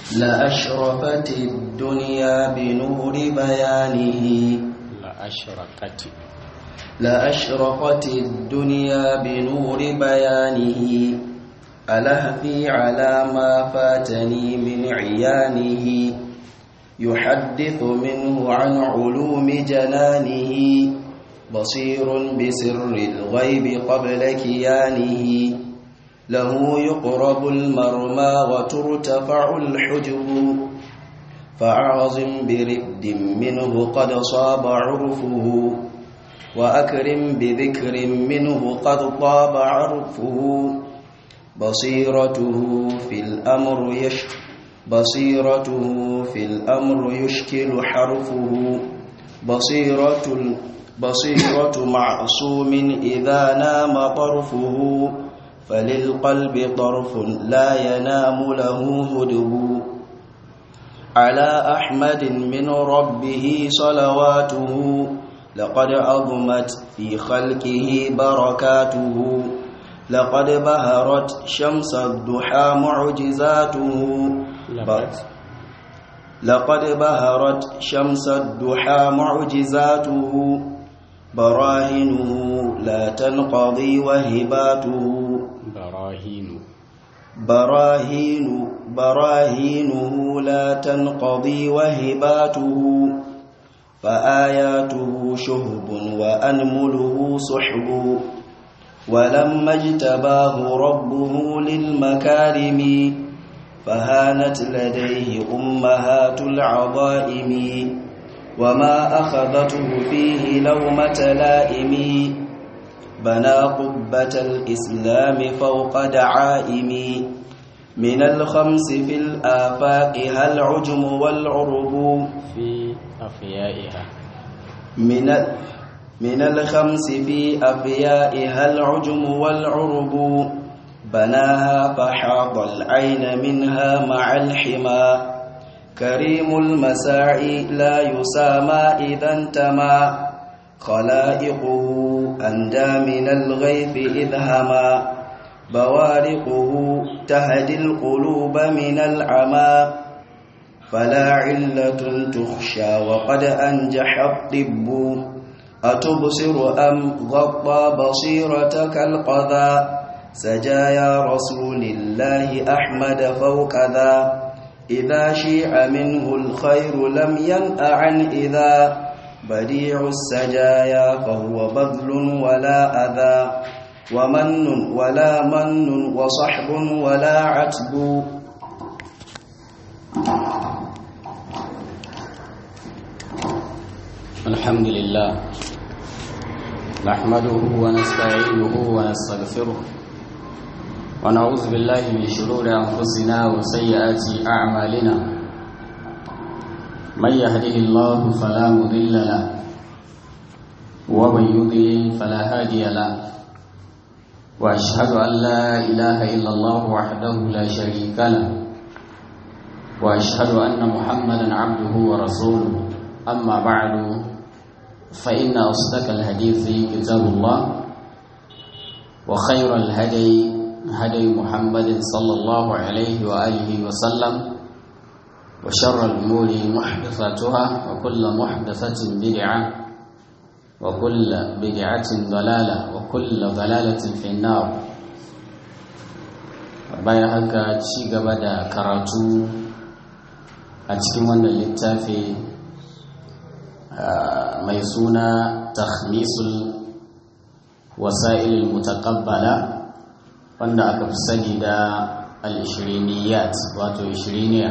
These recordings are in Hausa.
لأشرفت الدنيا بنور بيانه لأشرقت لأشرقت الدنيا بنور بيانه ألهفي على ما فاتني من عيانه يحدث منه عن علوم جنانه بصير بسر الغيب قبل كيانه له يقرب المرمى وترتفع الحجب فأعظم برفد منه قد صاب عرفه وأكرم بذكر منه قد طاب عرفه بصيرته في الأمر يش بصيرته في الأمر يشكل حرفه بصيرة بصيرة معصوم إذا نام طرفه فللقلب طرف لا ينام له هدب على أحمد من ربه صلواته لقد عظمت في خلقه بركاته لقد بهرت شمس الضحى معجزاته لقد لقد بهرت شمس الضحى معجزاته براهنه لا تنقضي وهباته براهين براهين براهينه لا تنقضي وهباته فآياته شهب وأنمله سحب ولما اجتباه ربه للمكارم فهانت لديه أمهات العظائم وما أخذته فيه لومة لائم بنى قبة الإسلام فوق دعائم من الخمس في الآفاق هل عجم والعرب في أفيائها من من الخمس في أفيائها العجم والعرب بناها فحاض العين منها مع الحمى كريم المساعي لا يسامى إذا انتمى خلائقه أندى من الغيث إذ هما بوارقه تهدي القلوب من العمى فلا علة تخشى وقد أنجح الطب أتبصر أم غطى بصيرتك القذى سجايا رسول الله أحمد فوق ذا إذا شيع منه الخير لم ينأ عن إذا بديع السجايا فهو بذل ولا أذى ومن ولا من وصحب ولا عتب الحمد لله نحمده ونستعينه ونستغفره ونعوذ بالله من شرور أنفسنا وسيئات أعمالنا من يهده الله فلا مضل له ومن يضلل فلا هادي له وأشهد أن لا إله إلا الله وحده لا شريك له وأشهد أن محمدا عبده ورسوله أما بعد فإن أصدق الحديث كتاب الله وخير الهدي هدي محمد صلى الله عليه وآله وسلم وشر الأمور محدثاتها وكل محدثة بدعة وكل بدعة ضلالة وكل ضلالة في النار bayan haka ci gaba da karatu a cikin wannan littafi mai suna takhmisul wasa'ilil mutaqabbala wanda aka fi sani da al-ishiriniyat wato ishiriniya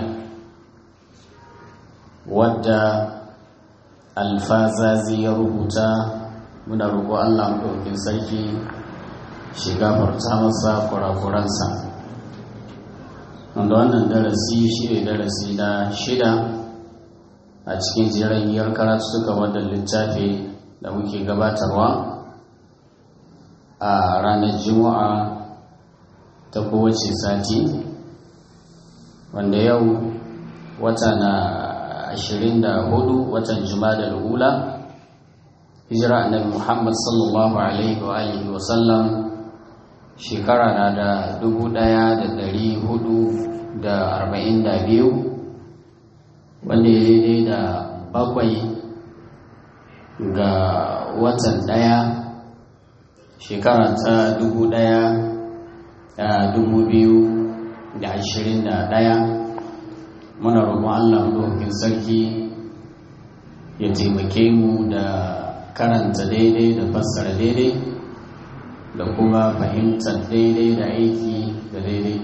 wadda alfazazi ya rubuta muna roƙo Allah maɗaukin sarki shi gafarta masa kurakuransa wanda wannan darasi shi ne darasi na shida a cikin jiragiyar karatu suka wadda littafi da muke gabatarwa a ranar juma'a ta kowace sati wanda yau wata na 24 watan juma'a hula hijira annabi muhammad sallallahu alaihi wa alihi wa sallam shekara na da 1447 da arba'in da biyu wanda ya daidai da bakwai ga watan ɗaya shekara ta dubu ɗaya da dubu biyu da ashirin da ɗaya muna roƙon allah ɗaukin sarki ya taimake mu da karanta daidai da fassara daidai da kuma fahimtar daidai da aiki da daidai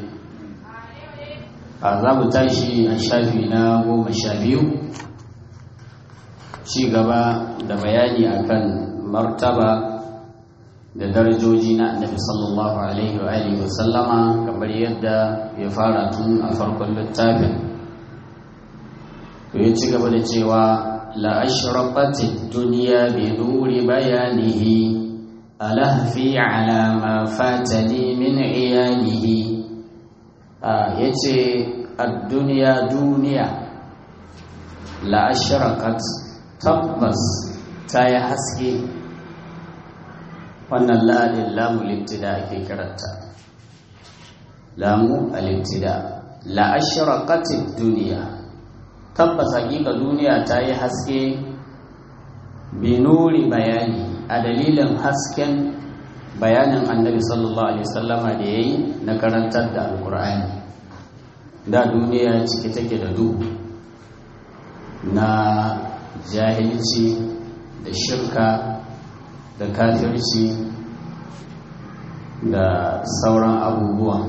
a za mu tashi a shafi na goma sha biyu ci gaba da bayani akan martaba da darajoji na annabi sallallahu alaihi wa alihi wa sallama kamar yadda ya fara tun a farkon littafin to ya ci gaba da cewa la ashraqati dunya bi nuri bayanihi alahfi ala ma fatani min iyalihi ya ce duniya duniya la'ashirakat tabbas ta yi haske wannan la'adin lamu littida ake kiranta lamu a littida la'ashirakatin duniya tabbas hakika duniya ta yi haske binuri bayani a dalilin hasken bayanin annabi sallallahu alaihi wasallama da ya yi na karantar da alkur'ani da duniya ciki take da duhu na jahilci da shirka da kafirci da sauran abubuwan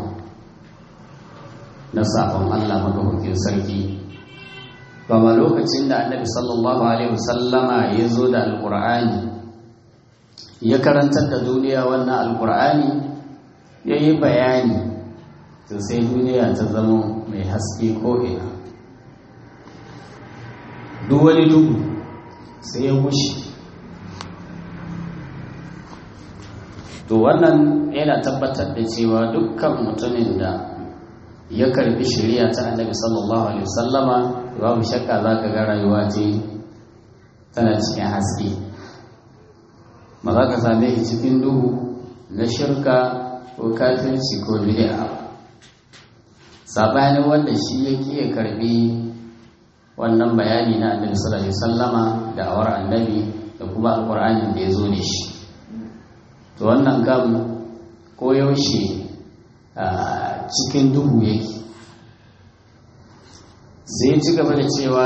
na sabon allah magahukin sarki ba lokacin da annabi sallallahu alaihi wasallama ya zo da alkur'ani ya karantar da duniya wannan alkur'ani ya yi bayani to sai duniya ta zama mai haske ko'ina duk wani duhu sai ya wuce to wannan yana tabbatar da cewa dukkan mutumin da ya karbi shari'a ta annabi sallallahu alaihi wasallama babu shakka za ka ga rayuwa ce tana cikin haske ba za ka same shi cikin duhu na shirka ko kafirci ko bid'a sabanin wanda shi yake ya karbi wannan bayani na annabi sallallahu alaihi wasallama da awar annabi da kuma alqur'anin da ya zo da shi to wannan kam ko yaushe a cikin duhu yake sai ci gaba da cewa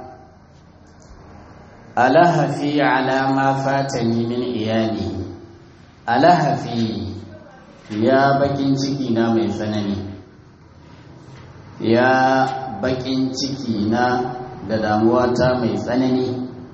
alahafi ala ma fatani min iyali alahafi ya bakin ciki na mai tsanani ya bakin ciki na da damuwa ta mai tsanani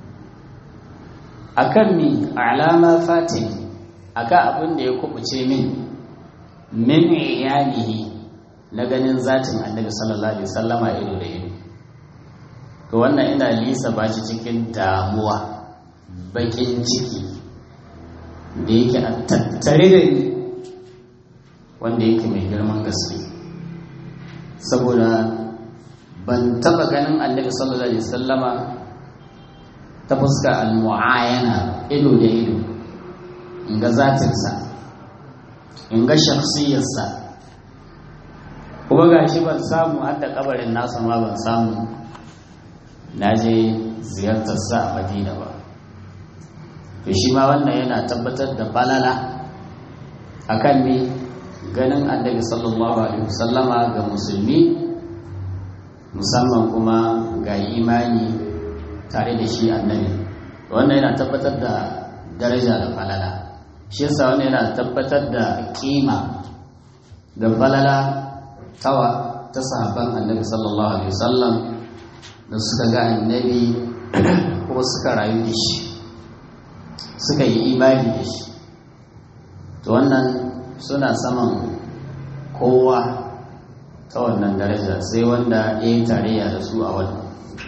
akan mi alama fatani akan abin da ya kubuce min min iyalihi na ganin zatin annabi sallallahu alaihi wasallama ido da ido to wannan ina lisa ba shi cikin damuwa bakin ciki da yake a tattare da ni wanda yake mai girman gaske saboda ban taba ganin annabi sallallahu alaihi wasallama ta fuska al-mu'ayana ido da ido in ga zatinsa in ga shakhsiyarsa kuma gashi ban samu har da kabarin nasa ma ban samu na je ziyartarsa a madina ba to shi ma wannan yana tabbatar da balala akan ne ganin annabi sallallahu alaihi wasallama ga musulmi musamman kuma ga imani tare da shi annabi wannan yana tabbatar da daraja da falala shi yasa wannan yana tabbatar da kima da falala tawa ta sahabban annabi sallallahu alaihi wasallam da suka ga annabi ko suka rayu da shi suka yi imani da shi to wannan suna saman kowa ta wannan daraja sai wanda ya yi tarayya da su a wannan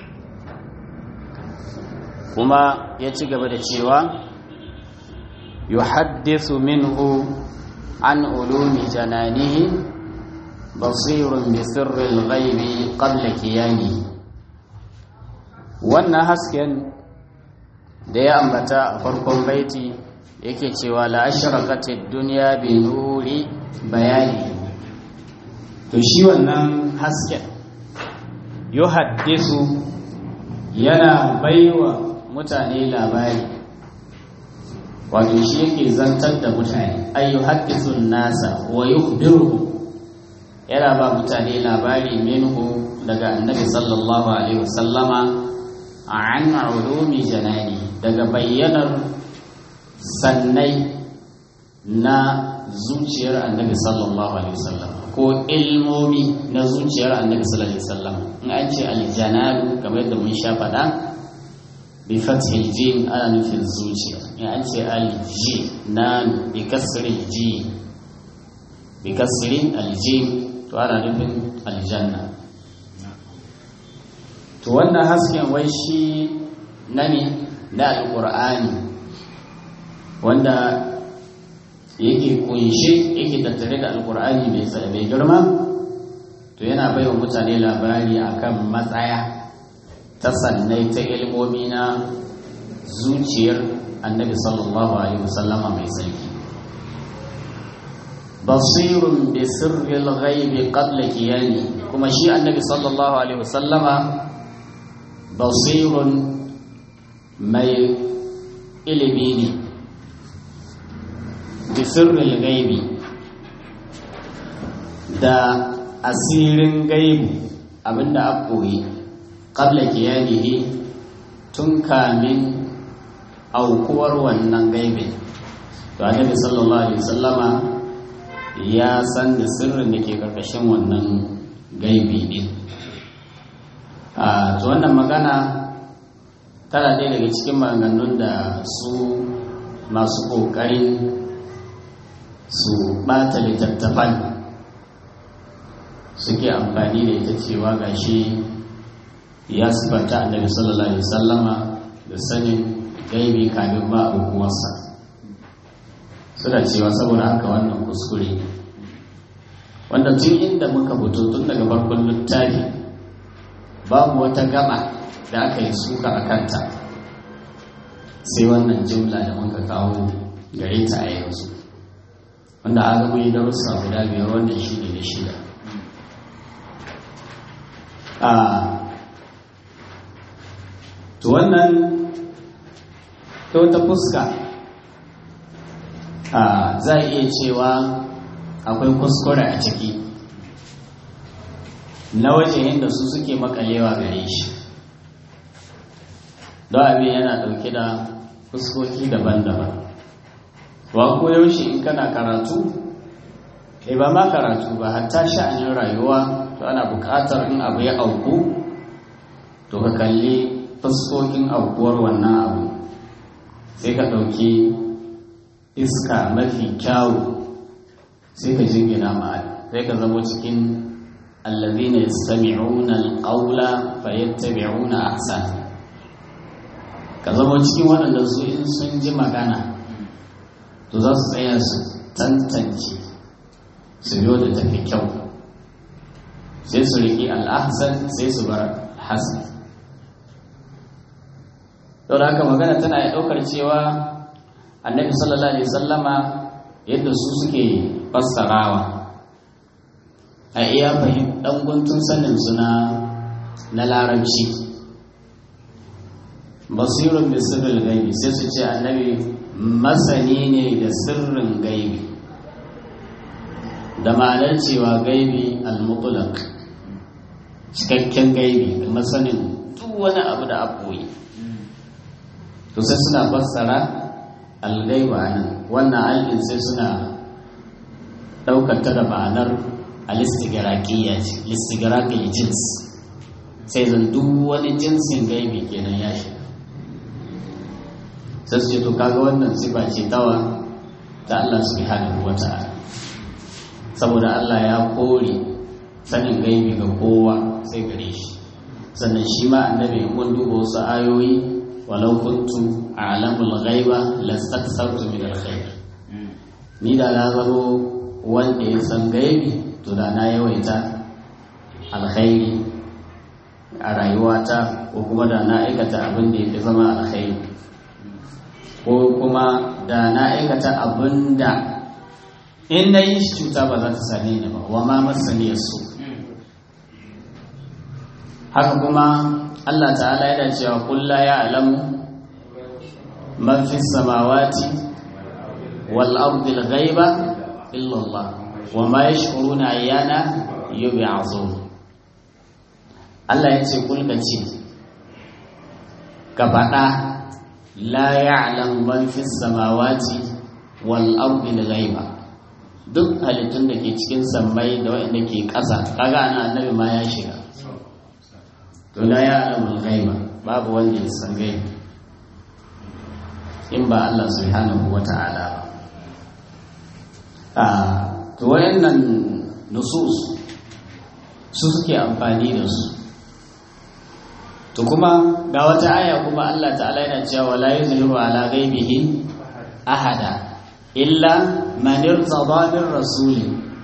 kuma ya ci gaba da cewa yuhaddisu minhu an ulumi jananihi basirun bi sirril ghaibi qabla kiyami wannan hasken da ya ambata a farkon baiti yake cewa la ashraqatid dunya bi nuri bayani to to shi wannan hasken yuhaddisu yana baiwa mutane labari wato shi yake zantar da mutane ay yuhaddisu nasa wa yukhbiruhum yana ba mutane labari minhu daga annabi sallallahu alaihi wasallama an ulumi janani daga bayyanar sannai na zuciyar annabi sallallahu alaihi wasallam ko ilmomi na zuciyar annabi sallallahu alaihi wasallam in an ce aljanalu kamar yadda mun sha faɗa bi fathil jim ana nufin zuciya in an ce alji na bi kasri ji bi kasri aljim to ana nufin aljanna to wannan hasken wai shi na ne na alƙur'ani wanda yake kunshe yake tattare da alƙur'ani mai mai girma to yana bai wa mutane labari akan matsaya ta sannai ta ilmomi na zuciyar annabi sallallahu alaihi wasallama mai sarki basirun bi sirril ghaibi qabla qiyami kuma shi annabi sallallahu alaihi wasallama basirun mai ilimi ne bi sirril ghaibi da asirin gaibu abinda a koyi qabla qiyamihi tun kamin aukuwar wannan gaibin to annabi sallallahu alaihi wasallama ya san da sirrin da ke karkashin wannan gaibi din a to wannan magana tana ɗaya daga cikin maganganun da su masu ƙoƙarin su ɓata littattafan suke amfani da ita cewa gashi ya sifanta annabi sallallahu alaihi wasallama da sanin gaibi kamin ba abubuwansa suna cewa saboda haka wannan kuskure wanda tun inda muka fito tun daga farkon littafi babu wata gaba da aka yi suka a kanta sai wannan jimla da muka kawo gare ta a yanzu wanda a gaba yi darussa guda biyar wannan shi ne da shida a to wannan ta wata fuska za a iya cewa akwai kuskure a ciki na wajen da su suke makalewa gare shi don abin yana ɗauke da fuskoki daban-daban wa ko yaushe in kana karatu e ba ma karatu ba hatta sha'anin rayuwa to ana buƙatar in abu ya auku to ka kalli fuskokin aukuwar wannan abu sai ka ɗauki iska mafi kyawu sai ka jingina ma'ad sai ka zama cikin allazina yastami'una alqawla fayattabi'una ahsan ka zama cikin waɗanda su in sun ji magana to za su tsaya su tantance su biyo da tafi kyau sai su riƙi al'ahsan sai su bar hasan don haka magana tana ya ɗaukar cewa annabi sallallahu alaihi sallama yadda su suke fassarawa a iya fahim ɗan guntun sanin suna na larabci basirun da sirrin gaibi sai su ce annabi masani ne da sirrin gaibi da ma'anar cewa gaibi al-mutlaq cikakken gaibi da masanin duk wani abu da aboyi to sai suna fassara algaiba nan wannan al'in sai suna ɗaukar ta da ma'anar alistigirakiyya ce listigirakiyya jins sai zan duk wani jinsin gaibi kenan ya shi sai su ce to kaga wannan sifa ce tawa ta Allah subhanahu wa ta'ala saboda Allah ya kore sanin gaibi ga kowa sai gare shi sannan shi ma annabi mun duba wasu ayoyi walau kuntu a'lamul ghaiba lastakthartu min alkhair ni da na zamo wanda ya san gaibi to da na yawaita alkhairi a rayuwata ko kuma da na aikata abin da ya zama alkhairi ko kuma da na aikata abin da in na yi shi cuta ba za ta same ni ba wa ma masani su haka kuma Allah ta'ala yana cewa kulla ya alamu man fi samawati wal ardi al ghaiba illa Allah wa ma yashkuruna ayyana yub'athun Allah ya ce kulka ce ka faɗa la ya'lam man fi samawati wal ardi al ghaiba duk halittun da ke cikin sammai da waɗanda ke ƙasa kaga ana annabi ma ya shiga to la ya'lam al ghaiba babu wanda ya san gaibi in ba Allah subhanahu wata'ala ba to wayannan nusus su suke amfani da su to kuma ga wata aya kuma Allah ta'ala yana cewa la yuzhiru ala ghaibihi ahada illa man irtada min rasul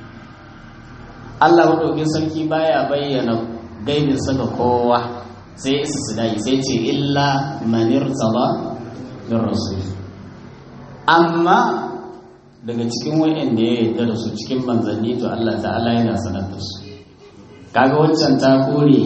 Allah madaukin sarki baya bayyana gaibin sa ga kowa sai isa su dai sai ce illa man irtada min rasul amma daga cikin wayanda ya yarda da su cikin manzanni to Allah ta'ala yana sanar da su kaga waccan ta kore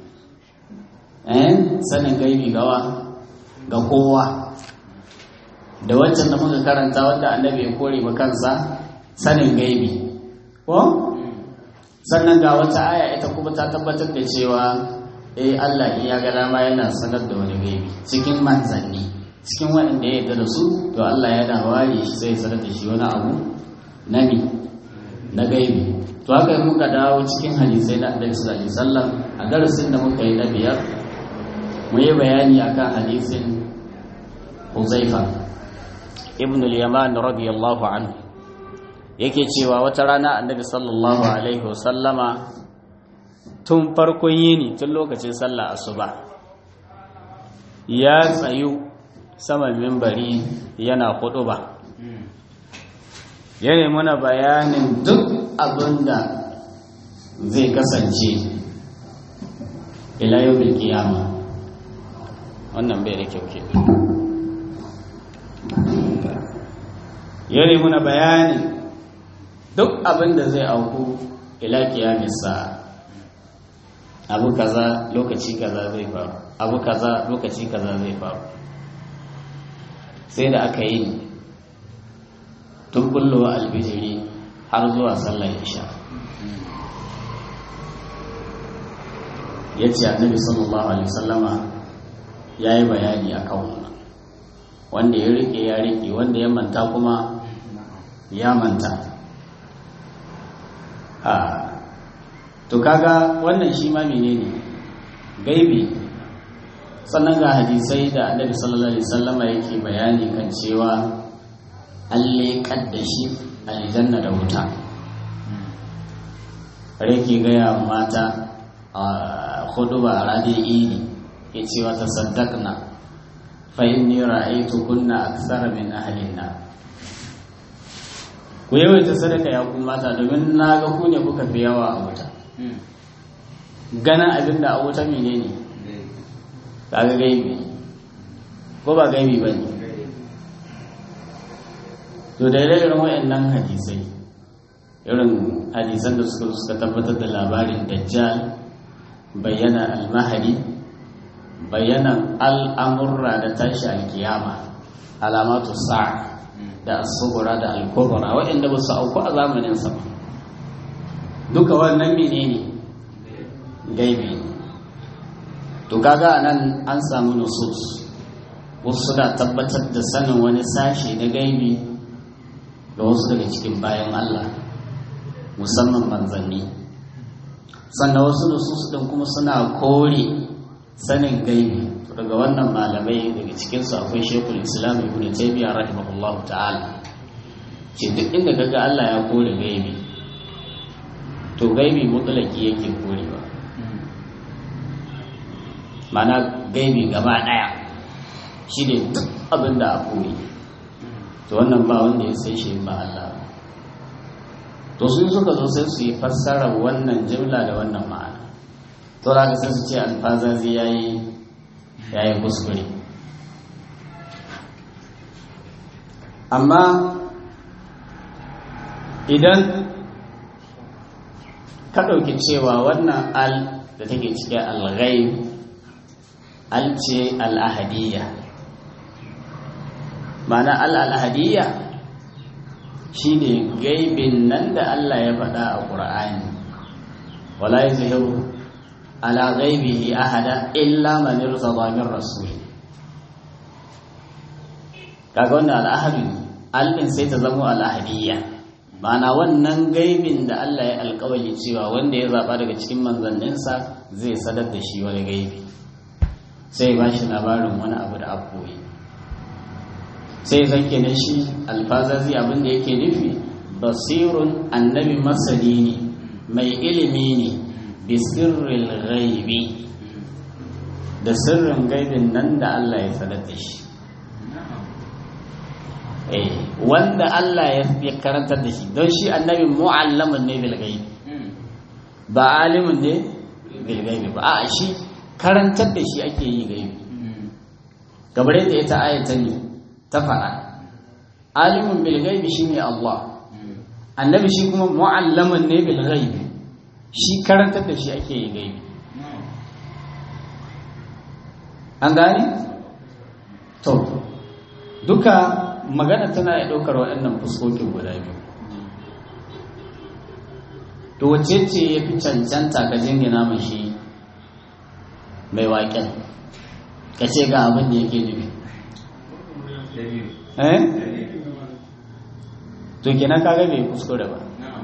eh sanin gaibi gawa ga kowa da waccan da muka karanta wanda annabi ya kore ba kansa sanin gaibi ko sannan ga wata aya ita kuma ta tabbatar da cewa eh Allah in ya ga dama yana sanar da wani gaibi cikin manzanni cikin waɗanda ya yarda da su to Allah yana ware shi sai sanar da shi wani abu na mi na gaibi to haka yi muka dawo cikin hadisai na Annabi sallallahu alaihi wasallam a darasin da muka yi na biyar mu yi bayani akan hadisin Huzaifa ibn al-Yaman radiyallahu anhu yake cewa wata rana Annabi sallallahu alaihi wasallama tun farkon yini tun lokacin sallah asuba ya tsayu saman mimbari yana hudu ba yana muna bayanin duk abinda zai kasance ila yau kiyama wannan bai da kyau ke yana muna bayanin duk abinda zai auku ila kiyamisa abu kaza lokaci kaza zai faru abu kaza lokaci kaza zai faru sai da aka yi tun bullowa albijiri har zuwa sallar isha ya ce annabi sallallahu alaihi wasallama ya yi bayani a kan wannan wanda ya rike ya rike wanda ya manta kuma ya manta a to kaga wannan shi ma menene gaibi sannan ga hadisai da annabi sallallahu alaihi wasallama yake bayani kan cewa an leƙar da shi aljanna da wuta rake gaya mata a hudu ba a ranar idi ya ce wata saddakna fa inni ra'aytu kunna aksara min ahlin na ku yawaita sadaka ya ku mata domin na ga ku ne kuka fi yawa a wuta ganin abin da a wuta menene ne kaga gaibi ko ba gaibi ba ne to da irin wayannan hadisai irin hadisan da suka suka tabbatar da labarin dajjal bayyana almahadi bayyana al'amurra da tashi alkiyama alamatu sa'a da asubura da alkubura waɗanda ba su auku a zamanin sa duka wannan menene gaibi ne to kaga nan an samu nusus wasu suna tabbatar da sanin wani sashe na gaibi da wasu daga cikin bayan Allah musamman manzanni sannan wasu nusus din kuma suna kore sanin gaibi to daga wannan malamai daga cikinsu akwai shekul islam ibn taymiyyah rahimahullah ta'ala ce duk inda kaga Allah ya kore gaibi to gaibi mutlaki yake korewa mana gaibi gaba daya shi ne duk abin da a koyi to wannan ba wanda ya sai shi ba Allah to sun suka zo sai su yi fassarar wannan jimla da wannan ma'ana to da sai su ce alfazazi yayi yayi kuskure amma idan ka ɗauki cewa wannan al da take cikin al-ghaib al ce al-ahadiyya ma'ana al-ahadiyya shine gaibin nan da Allah ya faɗa a Qur'ani wala yuzhiru ala ghaibihi ahada illa man irtada min rasul kaga wannan al-ahadi al sai ta zama al-ahadiyya ma'ana wannan gaibin da Allah ya alkawali cewa wanda ya zaba daga cikin manzanninsa zai sadar da shi wani gaibi sai ba shi labarin wani abu da abuwa sai zanke na shi alfazazi abin da yake nufi basirun annabi masani ne mai ilimi ne bi sirril ghaibi da sirrin gaibin nan da Allah ya sadar da shi wanda Allah ya karantar da shi don shi annabi mu'allamun ne bil gaibi ba alimun ne bil gaibi ba a shi karantar da shi ake yi gaibi gabar yadda ita ayata ne ta faɗa alimun bil gaibi shine Allah annabi shi kuma mu'allamun ne bil gaibi shi karantar da shi ake yi gaibi an gane to duka magana tana ya ɗaukar waɗannan fuskokin guda biyu to wace ce ya fi cancanta ka jingina mashi mai waƙen ka ce ga abin da yake nufi eh to kenan kaga bai kuskure ba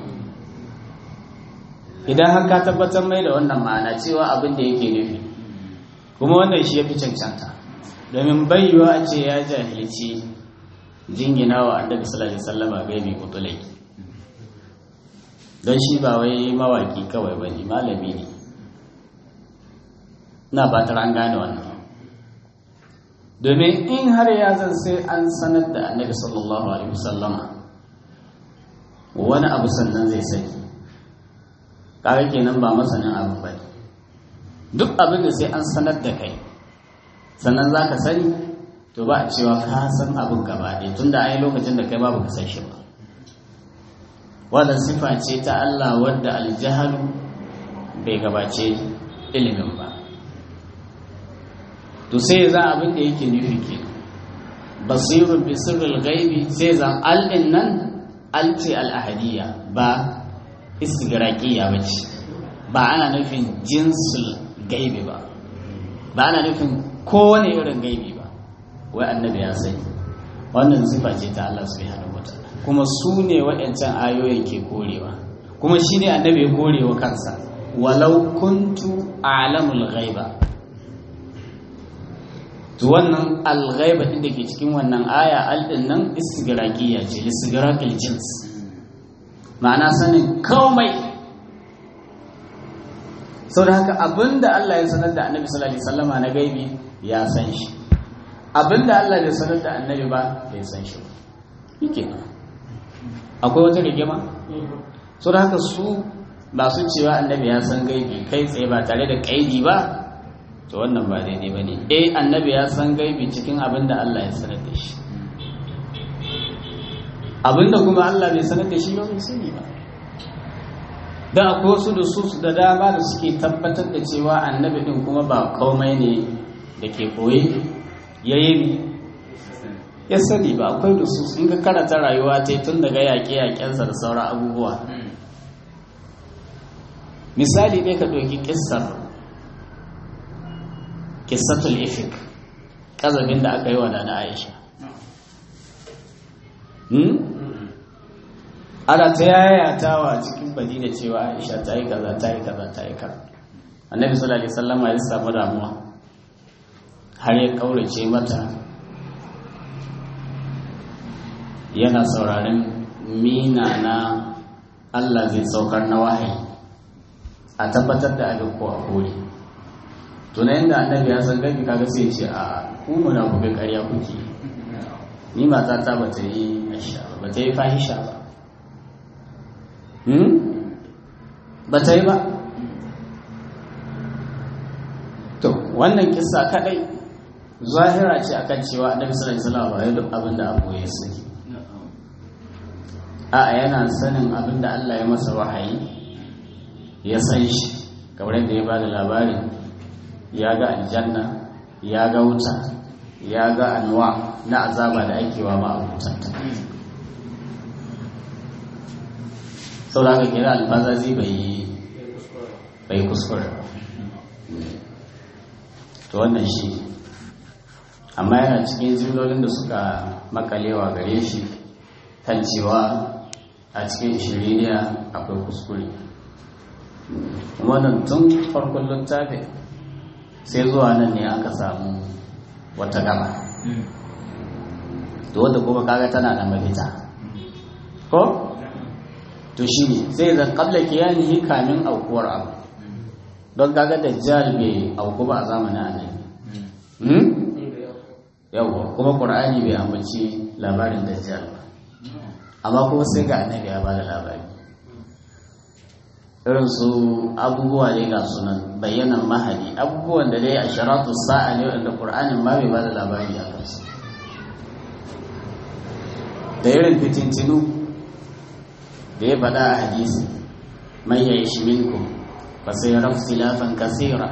idan har ka tabbatar mai da wannan ma'ana cewa abin da yake nufi kuma wannan shi ya fi cancanta domin bayyuwa a ce ya jahilci jingina wa annabi sallallahu alaihi wasallam gaibi kutulai don shi ba wai mawaki kawai bane malami ne ina fatar an gane wannan domin in har ya zan sai an sanar da annabi sallallahu alaihi wasallama wani abu sannan zai sani kaga kenan ba masanin abu bane duk abin da sai an sanar da kai sannan za ka sani to ba a cewa ka san abin gaba ɗaya tun da ai lokacin da kai babu ka san shi ba wadda sifa ce ta Allah wadda aljahalu bai gabace ilimin ba to sai za abin da yake nufi ke basirun bi sirril gaibi sai zan al'in nan alce al'ahadiyya ba istigraqiya ba ce ba ana nufin jinsul gaibi ba ba ana nufin kowane irin gaibi ba wai annabi ya sani wannan sifa ce ta Allah subhanahu wataala kuma su ne waɗancan ayoyin ke korewa kuma shi ne annabi ya korewa kansa walau kuntu a'lamul ghaiba to wannan al-ghaiba din da ke cikin wannan aya al din nan istigraqiyya ce istigraqil jins ma'ana sanin komai sau da haka abinda Allah ya sanar da annabi sallallahu alaihi wasallama na gaibi ya san shi abinda Allah bai sanar da annabi ba bai san shi ba yake akwai wata rigima sau da haka su ba su cewa annabi ya san gaibi kai tsaye ba tare da kaidi ba to wannan ba daidai ba ne eh annabi ya san gaibi cikin abinda Allah ya sanar da shi abinda kuma Allah bai sanar da shi ba bai sani ba da akwai wasu da su da dama da suke tabbatar da cewa annabi din kuma ba komai ne da ke koye ya yi ya sani ba akwai da su sun ga karata rayuwa ta tun daga yaƙe-yaƙensa da sauran abubuwa misali ɗaya ka ɗauki ƙissar ƙissatul ifik ƙazabin da aka yi wa na aisha ana ta yayatawa cikin madina cewa aisha ta yi kaza ta yi kaza ta yi kaza annabi sallallahu alaihi wasallam ya samu damuwa har ya kaurace mata yana sauraron mina na Allah zai saukar na wahayi a tabbatar da abin ko a kore tunayin da annabi ya san gabi kaga sai ce a ku muna buga ƙarya kuke ni mata ta bata yi asha ba ta yi fahisha ba ba ta yi ba to wannan kisa kadai zahira ce akan cewa annabi sallallahu alaihi wasallam ba duk abin da abu ya sani a yana sanin abin da Allah ya masa wahayi ya san shi kamar yadda ya ba da labarin ya ga aljanna ya ga wuta ya ga anwa na azaba da ake wa ma'abutanta sau da aka kira alfazazi bai kuskure to wannan shi amma yana cikin jimlolin da suka makalewa gare shi kan cewa a cikin shiriniya akwai kuskure wannan tun farkon littafi sai zuwa nan ne aka samu wata gaba to wadda kuma kaga tana da mafita ko to shi ne sai zan kabla kiyanihi kamin aukuwar abu don kaga dajjal bai auku ba a zamanin annabi yawwa kuma qur'ani bai ambaci labarin dajjal ba amma kuma sai ga annabi ya bada labari irin su abubuwa ne ga sunan bayyanan mahadi abubuwan da dai a sharatu sa'a ne wanda qur'anin ma bai bada labari a kansu da irin fitintinu da ya faɗa a hadisi man ya ishi minkum fa sai rafu silafan kasira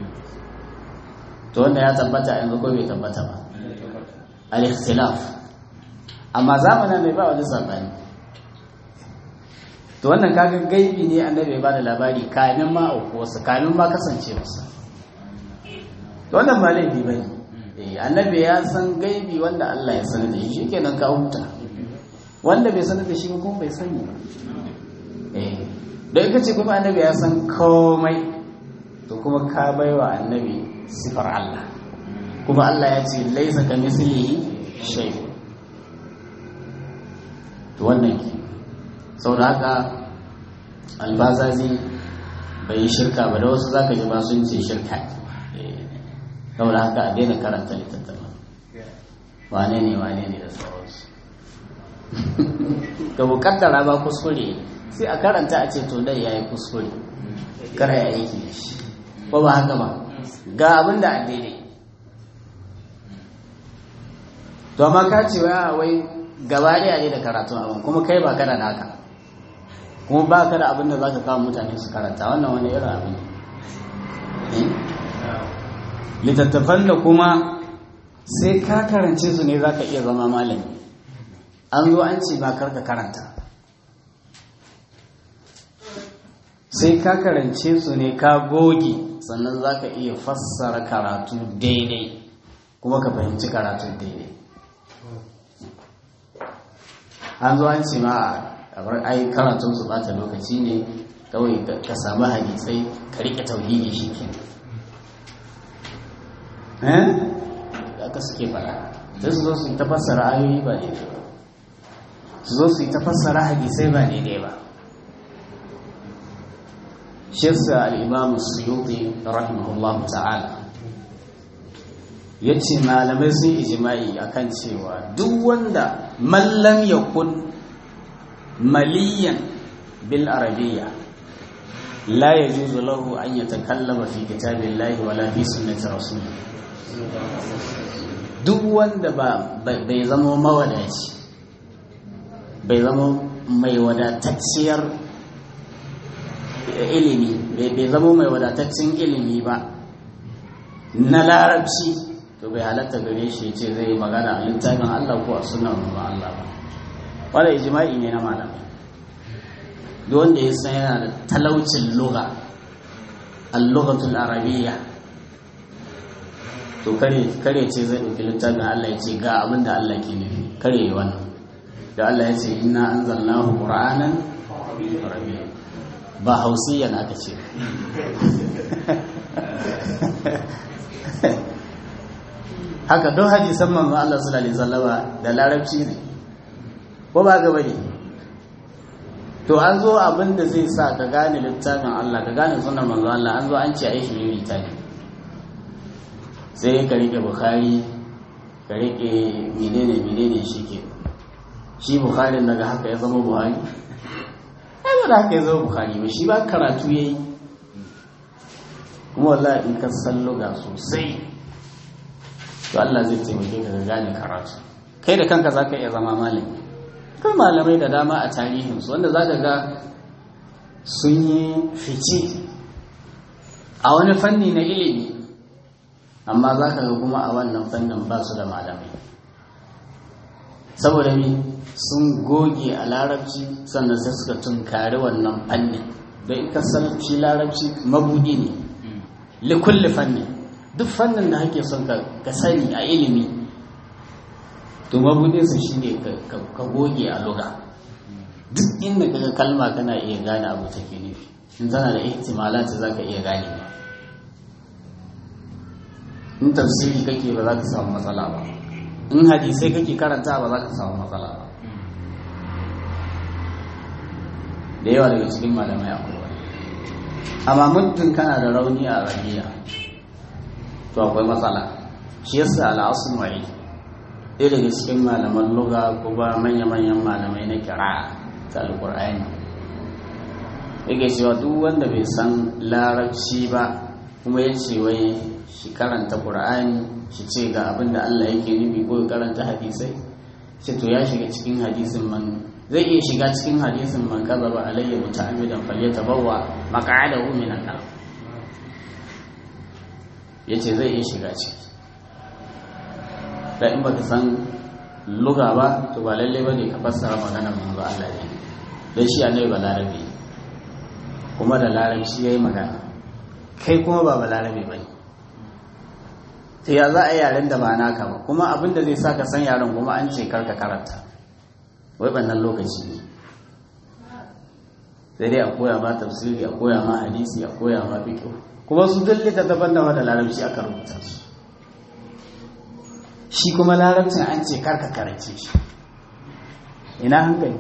to wanda ya tabbata yanzu ko bai tabbata ba al-ikhtilaf amma zamanin bai ba wani sabani to wannan kaga gaibi ne annabi ya bada labari kamin ma auku wasu kamin ma kasance wasu to wannan ba laifi bane eh annabi ya san gaibi wanda Allah ya sanar da shi shikenan ka huta wanda bai sanar da shi kuma bai sani ba eh da ita ce kuma annabi ya san komai to kuma ka baiwa annabi sifar Allah kuma Allah ya ce laisa ka mislihi shay to wannan ke saboda haka albazazi bai yi shirka ba da wasu zaka ji ba sun ce shirka saboda haka a daina karanta littattafa wane ne wane ne da sauransu da bukaddara ba kuskure sai a karanta a ce to dai yayi kuskure kar ya aiki da shi ba ba haka ba ga abin da a daidai to amma ka ce wa wai gaba ɗaya ne da karatun abin kuma kai ba kana da haka kuma ba ka da abin da za ka kawo mutane su karanta wannan wani irin abin littattafan da kuma sai ka karance su ne za ka iya zama malami an zo an ce ba karka karanta sai ka karance su ne ka goge sannan za ka iya fassara karatu daidai kuma ka fahimci karatu daidai an zo an ce ma a ai karatun su bata lokaci ne kawai ka samu hadisai ka rike tauhidi shi ke eh aka suke fara sai su zo su ta fassara ayoyi ba daidai ba su zo su yi ta fassara hadisai ba daidai ba shirsa al'imamu suyuti rahimahullahu ta'ala ya ce malamai sun ijima'i akan cewa duk wanda mallam ya kun maliyan bil arabiya la ya juzu lahu an ya takallama fi kitabin lahi wala fi sunnati rasuli duk wanda bai zama mawadaci bai zama mai wadatacciyar ilimi bai zama mai wadataccen ilimi ba na larabci to bai halatta gare shi ce zai magana a littafin Allah ko a sunan ba Allah ba wanda ijma'i ne na malamai duk wanda ya san yana da talaucin lugha al-lughatul arabiyya to kare kare ce zai dauki littafin Allah ya ce ga abin da Allah ke nufi kare yi wannan da Allah ya ce inna anzalnahu qur'anan arabiyya ba hausiyan aka ce haka don hadisan manzo Allah sallallahu alaihi wasallama da larabci ne ko ba ga bane to an zo abin da zai sa ka gane littafin Allah ka gane sunan manzo Allah an zo an ce ai shi ta ne sai ka rike bukhari ka rike menene menene shike shi bukhari daga haka ya zama buhari ai ba da haka ya zama bukhari ba shi ba karatu yayi kuma wallahi in ka san luga sosai to Allah zai taimake ka ga gane karatu kai da kanka zaka iya zama malami kan malamai da dama a tarihinsu wanda za ka ga sun yi fice a wani fanni na ilimi amma za ka ga kuma a wannan fannin ba su da malamai saboda mi sun goge a larabci sannan sai suka tunkari wannan fannin don in ka shi larabci mabudi ne likulli fanni duk fannin da hake son ka sani a ilimi to mabudinsa shi ne ka goge a luga duk inda kaga kalma kana iya gane abu take nufi in tana da ihtimalati za ka iya gane ba in tafsiri kake ba za ka samu matsala ba in hadisai kake karanta ba za ka samu matsala ba da yawa daga cikin malamai akwai wani amma muddin kana da rauni a rabiya to akwai matsala shi yasa al'asun wa'i ɗaya daga cikin malaman luga kuma manya-manyan malamai na kira ta alƙur'ani yake cewa duk wanda bai san larabci ba kuma ya ce wai shi karanta ƙur'ani shi ce ga abin da Allah yake nufi ko karanta hadisai ce to ya shiga cikin hadisin man zai iya shiga cikin hadisin man kazaba alayya muta'ammidan falyatabawwa maq'adahu min an-nar yace zai iya shiga ciki da in baka san luga ba to ba lalle bane ka fassara maganar manzo Allah ne dan shi annabi ba larabi kuma da larabci yayi magana kai kuma ba balarabe bane sai ya za a yi yaren da ba naka ba kuma abin da zai sa ka san yaren kuma an ce karka karanta wai bannan lokaci ne sai dai a koya ma tafsiri a koya ma hadisi a koya ma fiqh kuma su duk littattafan da da larabci aka rubuta su shi kuma larabcin an ce karka karance shi ina hankali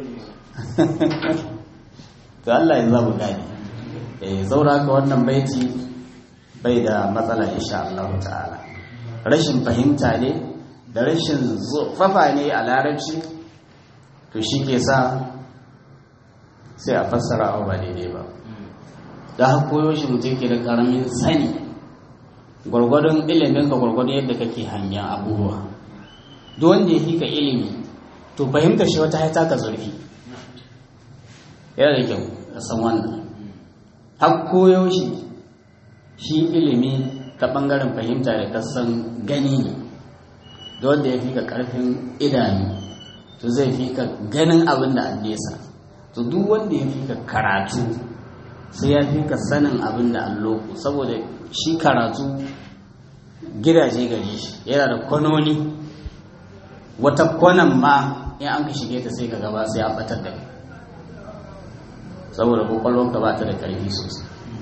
to Allah ya zabu gane eh zaura ka wannan baiti bai da matsala insha Allah ta'ala rashin fahimta ne da rashin zufafa ne a larabci to shi ke sa sai a fassara abu ba daidai ba da har koyo shi mutum ke da karamin sani gwargwadon ilimin ka gwargwadon yadda kake hangen abubuwa duk wanda ya fi ka ilimi to fahimta shi wata haita ka zurfi yana da kyau a san wannan har koyo shi shi ilimi ta ɓangaren fahimta da kasan gani ne da wanda ya fi ka ƙarfin idanu to zai fi ka ganin abin da an nesa to duk wanda ya fi ka karatu sai ya fi ka sanin abin da an loko saboda shi karatu gidaje gare shi yana da kwanoni wata kwanan ma in an ka shige ta sai ka gaba sai an batar da saboda kwakwalwanka ba ta da ƙarfi sosai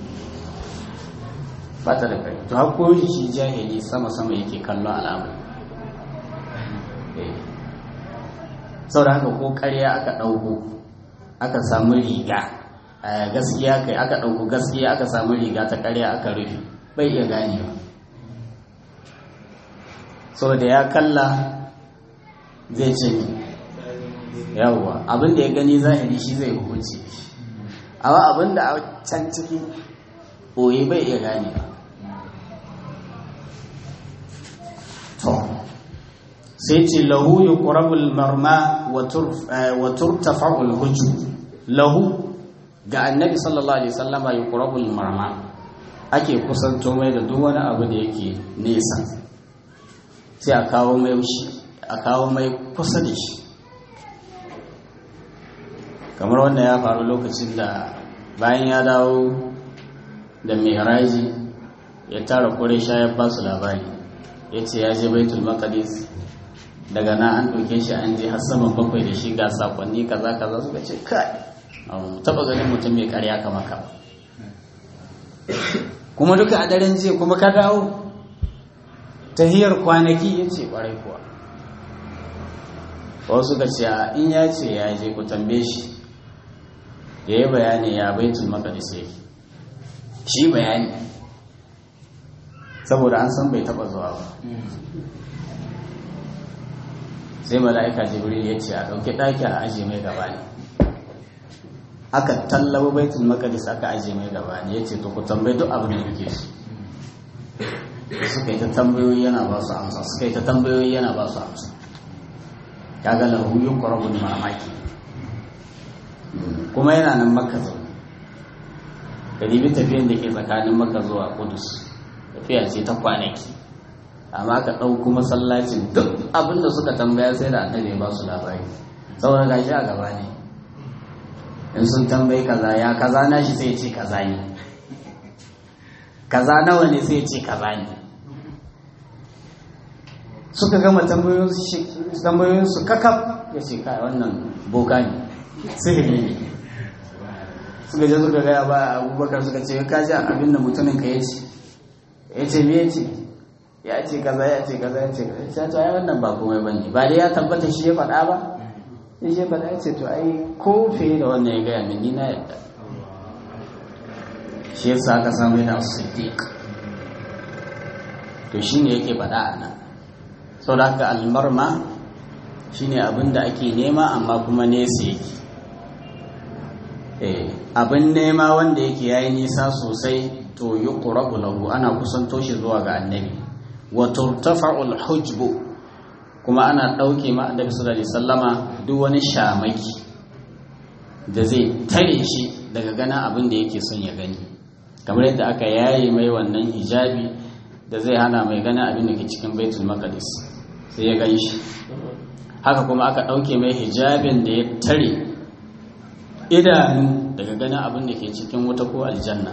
ba ta da ƙarfi to har koyi shi jahili sama-sama yake kallon al'amari sau da haka ko ƙarya aka ɗauko aka samu riga a gaskiya kai aka ɗauko gaskiya aka samu riga ta ƙarya aka rufe bai iya ganewa sau da ya kalla zai ce ni yawwa abin da ya gani zahiri shi zai hukunci amma abin da a can ciki ɓoye bai iya ganewa to sai ce lahu yi ƙurabul marma wa turtafa'ul hujju lahu ga annabi sallallahu alaihi sallama yi ƙurabul marma ake kusanto mai da duk wani abu da yake nesa sai a kawo mai shi a kawo mai kusa da shi kamar wanda ya faru lokacin da bayan ya dawo da mai ya tara kure shayar ba su labari ya ce ya je baitul maqdis daga na an ɗauke shi an je har saman bakwai da shi ga sakonni kaza kaza suka ce kai taba ganin mutum mai karya kama ka kuma duka a daren jiya kuma ka dawo tahiyar kwanaki ya ce kwarai kuwa wasu ka ce in ya ce ya je ku tambaye shi ya yi bayani ya baitul maqdis yake shi bayani saboda an san bai taba zuwa ba sai mala'ika jibril ya ce a ɗauki ɗaki a ajiye mai gaba ne aka tallaba baitul maqdis aka ajiye mai gaba ne ya ce to ku tambayi duk abin da kuke su suka yi ta tambayoyi yana ba su amsa suka yi ta tambayoyi yana ba su amsa kaga lahu yuqrabu mamaki kuma yana nan makka zaune kadibi tafiyan da ke tsakanin makka zuwa kudus tafiya ce ta kwanaki amma ka ɗauko masallacin duk abin da suka tambaya sai da annabi ba su labari saboda gashi a gaba ne in sun tambayi kaza ya kaza na shi sai ce kaza ne kaza nawa ne sai ce kaza ne suka gama tambayoyinsu kakaf ya ce kai wannan boka ne sihiri ne suka je suka gaya ba abubakar suka ce ka ji abin da mutumin ka ya ce ya ce me ya ce ya ce kaza ya ce kaza ya ce kaza ya ce ai wannan ba komai ba ne ba dai ya tabbata shi ya faɗa ba ya ce faɗa ya ce to ai ko fiye da wannan ya gaya min ni na yadda shi yasa aka samu yana siddiq to shine yake faɗa a nan sau da haka almarma shine abin da ake nema amma kuma nesa yake abin nema wanda yake yayi nisa sosai to yi ƙurabu lahu ana kusanto shi zuwa ga annabi wa turtafa'ul hujbu kuma ana ɗauke ma annabi sallallahu alaihi sallama duk wani shamaki da zai tare shi daga ganin abin da yake son ya gani kamar yadda aka yaye mai wannan hijabi da zai hana mai ganin abin da ke cikin baitul maqdis sai ya gan shi haka kuma aka ɗauke mai hijabin da ya tare idanu daga ganin abin da ke cikin wuta ko aljanna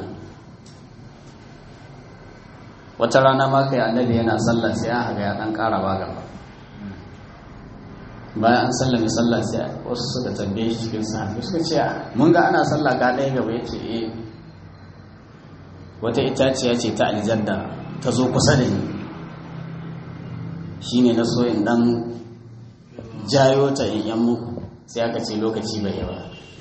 wata rana ma kai annabi yana sallah sai an haga ya dan ƙara ba gaba bayan an sallame sallah sai wasu suka tambaye shi cikin sahabi suka ce mun ga ana sallah ga ɗaya gaba ya ce eh wata itaciya ce ta aljanna ta zo kusa da ni shine na so in dan jayo ta in yan muku sai aka ce lokaci bai yawa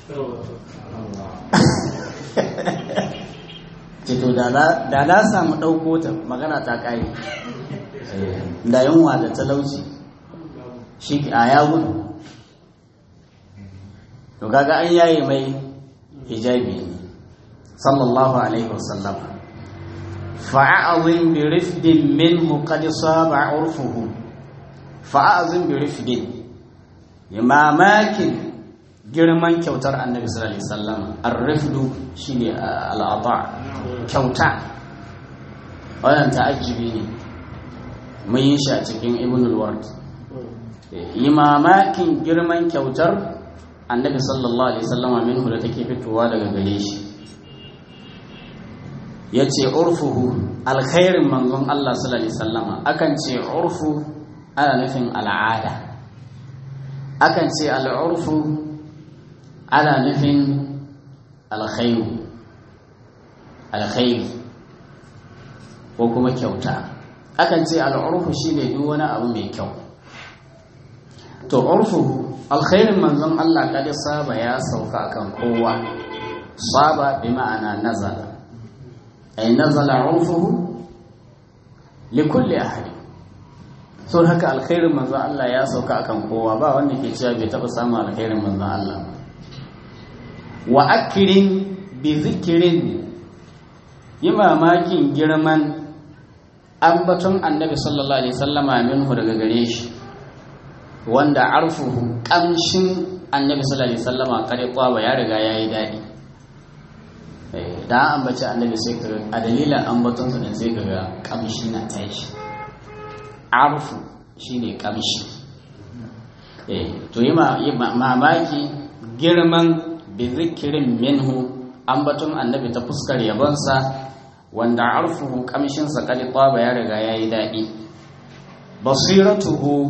ce to da na samu ɗauko ta magana ta ƙari da yunwa da talauci shi a ya gudu to kaga an yaye mai hijabi ne sallallahu alaihi wasallam fa'azin bi rifdin minhu qad saba urfuhu fa'azin bi rifdin mamakin girman kyautar annabi sallallahu alaihi wasallam ar-rifdu shine al-ata kyauta wannan ta'ajjibi ne mun yi shi a cikin ibn al-ward imamakin girman kyautar annabi sallallahu alaihi wasallama minhu da take fitowa daga gare shi yace urfuhu alkhairin manzon Allah sallallahu alaihi wasallama akan ce urfu ana nufin al'ada akan ce al'urfu ana nufin alkhairu alkhairu ko kuma kyauta akan ce al'urfu shine duk wani abu mai kyau to urfu alkhairin manzon Allah kada saba ya sauka kan kowa saba bi ma'ana nazala ay nazala urfuhu li kulli ahad so haka alkhairin manzon Allah ya sauka akan kowa ba wanda ke cewa bai taba samu alkhairin manzon Allah wa akirin bi zikirin yi mamakin girman ambaton annabi sallallahu alaihi sallama minhu daga gare shi wanda arfuhu kamshin annabi sallallahu alaihi sallama kare kwaba ya riga ya yi daɗi da an ambaci annabi sai ka a dalilin ambaton su sai ka ga kamshi na tashi arfu shine kamshi to yi mamaki girman bi zikirin minhu ambaton annabi ta fuskar yabonsa wanda arfuhu kamshinsa kadi kwaba ya riga ya yi daɗi basiratuhu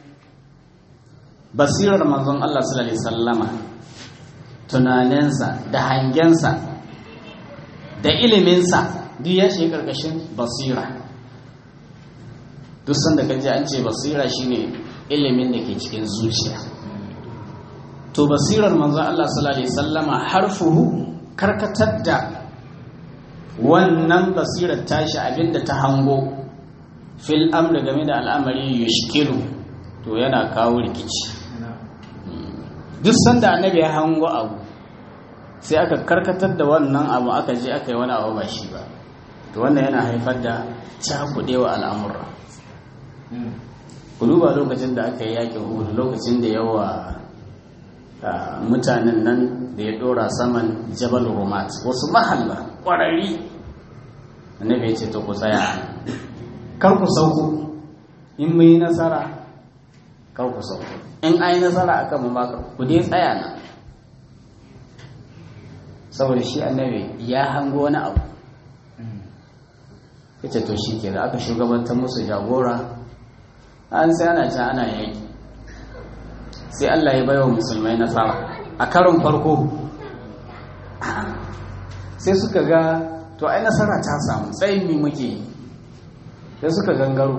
basirar manzon Allah sallallahu alaihi sallama tunaninsa da hangensa da iliminsa duk ya shi karkashin basira duk sanda kaji an ce basira shine ilimin da ke cikin zuciya to basirar manzon Allah sallallahu alaihi sallama harfuhu karkatar da wannan basirar tashi abinda ta hango fil amri game da al'amari yushkilu to yana kawo rikici duk sanda annabi ya hango abu sai aka karkatar da wannan abu aka je aka yi wani abu ba shi ba to wannan yana haifar da cakudewa al'amura ku duba lokacin da aka yi yakin uhud lokacin da yawa mutanen nan da ya dora saman jabal rumat wasu mahalla kwararri annabi ya ce ta ku tsaya kar ku sauko in mu yi nasara kar ku sauko in an yi nasara akan mu maka ku dai tsaya na saboda shi annabi ya hango wani abu ya ce to shi ke da aka shugabantar musu jagora an sai ana can ana yaki sai Allah ya baiwa musulmai nasara a karon farko sai suka ga to ai nasara ta samu tsayin mi muke yi sai suka gangaro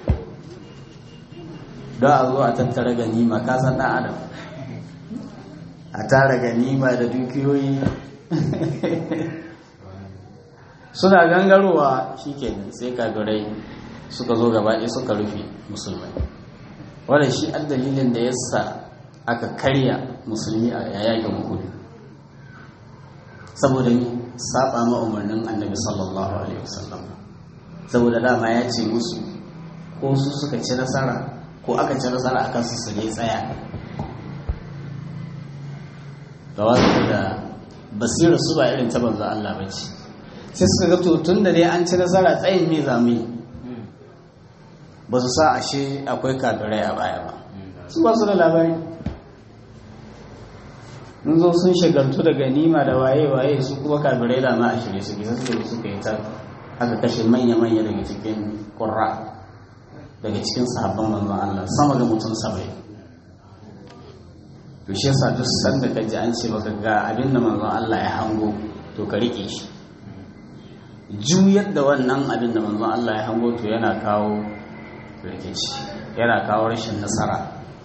don a zo a tattara ganima kasan ɗan adam a tara ganima da dukiyoyi suna gangarowa shi kenan sai kagirai suka zo gabaɗe suka rufe musulmai wadda shi an dalilin da ya sa aka karya musulmi a yayin hudu saboda ni saba ma umarnin annabi sallallahu alaihi wasallam saboda dama ya ce musu ko su suka ci nasara ko aka ci nasara akan su su ne tsaya ga wasu da basirar su ba irin ta banza Allah ba ce sai suka ga to tun da dai an ci nasara tsayin me za mu yi ba su sa ashe akwai kafirai a baya ba su ba su da labari mun zo sun shagaltu da ganima da waye-waye su kuma kafirai da ma a shirye su bisa suka suka yi ta aka kashe manya-manya daga cikin ƙurra daga cikin sahabban manzon Allah sama ga mutum saba'in to shi yasa duk sanda ka ji an ce baka ga abin da manzon Allah ya hango to ka rike shi juyar da wannan abin da manzon Allah ya hango to yana kawo rikici yana kawo rashin nasara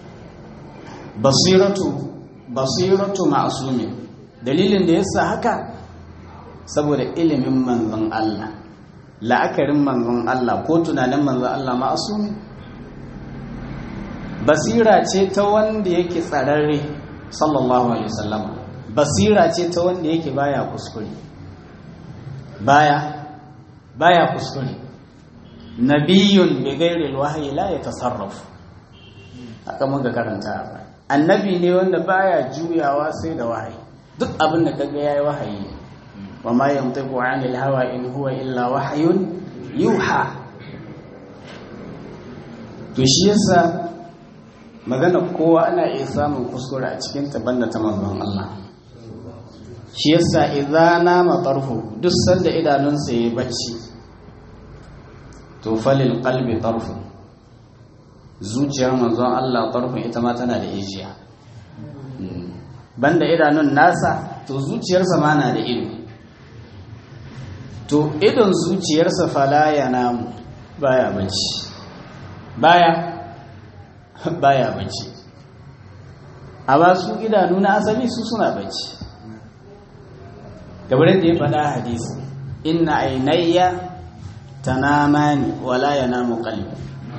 basiratu basiratu ma'sumin dalilin da yasa haka saboda ilimin manzon Allah la'akarin manzon Allah ko tunanin manzon Allah ma'sumi basira ce ta wanda yake tsararre sallallahu alaihi wasallam basira ce ta wanda yake baya kuskure baya baya kuskure nabiyun bi ghairi alwahyi la yatasarraf haka muka karanta annabi ne wanda baya juyawa sai da wahayi duk abin da kaga yayi wahayi wa ma yantiqu anil hawa in huwa illa wahyun yuha to shi yasa magana kowa ana iya samun kuskure a cikin ta banda ta manzon Allah shi yasa idza nama tarfu duk sanda idanunsa yayi bacci to falil qalbi tarfu zuciyar manzon Allah tarfin ita ma tana da ijiya banda idanun nasa to zuciyarsa ma na da ido to idon zuciyarsa fala ya namu baya bacci baya baya bacci amma su idanu na asali su suna bacci gabar da ya faɗa hadisi inna ainayya tanamani wala yanamu qalbi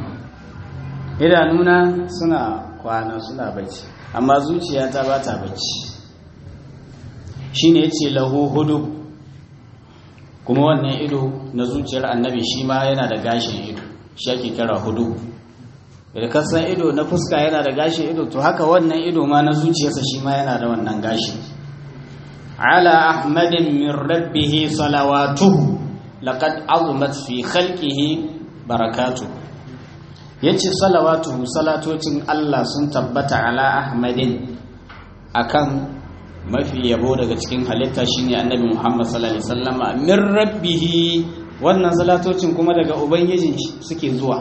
idanuna suna kwana suna bacci amma zuciyata ba ta bacci shine yace lahu hudu kuma wannan ido na zuciyar annabi shi ma yana da gashin ido shi ake kira hudu da kasan ido na fuska yana da gashin ido to haka wannan ido ma na zuciyarsa shi ma yana da wannan gashi ala ahmadin min rabbihi salawatuhu laqad azumat fi khalqihi barakatuhu yace salawatuhu salatocin Allah sun tabbata ala ahmadin akan mafi yabo daga cikin halitta shine annabi Muhammad sallallahu alaihi wasallama min rabbihi wannan salatocin kuma daga ubangijin suke zuwa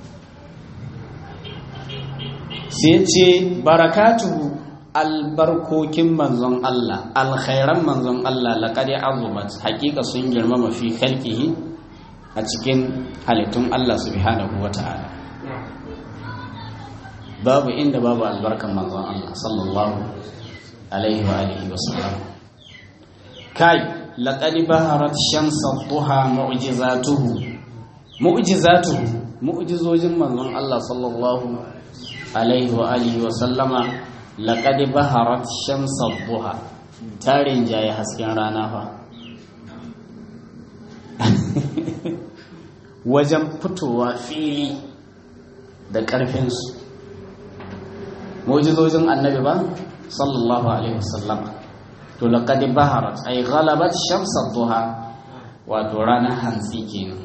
sai ce barakatuhu albarkokin manzon Allah alkhairan manzon Allah laqad azumat hakika sun girmama fi khalqihi a cikin halittun Allah subhanahu wata'ala babu inda babu albarkan manzon Allah sallallahu alaihi wa alihi wa sallam kai laqad baharat shamsa duha mu'jizatuhu mu'jizatuhu mu'jizojin manzon Allah sallallahu alaihi wa alihi wa sallama laqad baharat shamsa duha tarin jaye hasken rana fa wajen fitowa fili da ƙarfinsu mu'jizojin annabi ba sallallahu alaihi wasallam to laqad baharat ay ghalabat shams ad-duha wato ranar hantsi kenan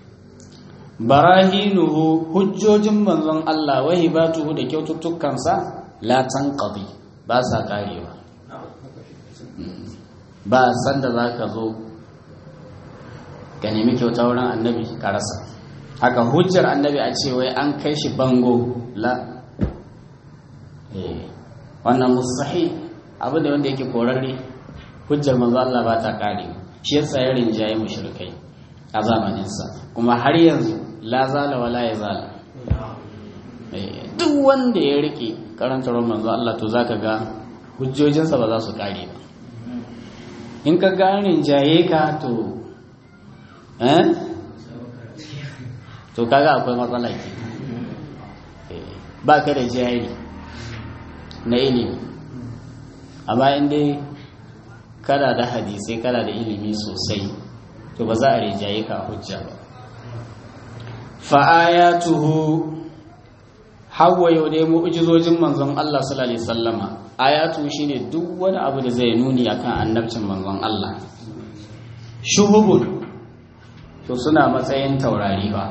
barahinuhu hujjojin manzon Allah wa hibatuhu da kyaututtukansa la tanqadi ba sa karewa ba san da zaka zo ka nemi kyauta wurin annabi ka rasa haka hujjar annabi a ce wai an kai shi bango la wannan musahi abu da wanda yake korarre hujjar manzo Allah ba ta kare shi yasa ya rinjaye mushrikai a zamaninsa kuma har yanzu la zala wala ya zala duk wanda ya rike karantar manzo Allah to zaka ga hujjojinsa ba za su kare ba in ka ga rinjaye ka to eh to kaga akwai matsala ke ba ka da jari na ilimi amma in dai kana da hadisai kana da ilimi sosai to ba za a rijaye ka hujja ba fa'ayatuhu hawa yau dai mu'jizojin manzon Allah sallallahu alaihi wasallama ayatu shine duk wani abu da zai nuni akan annabcin manzon Allah shuhubun to suna matsayin taurari ba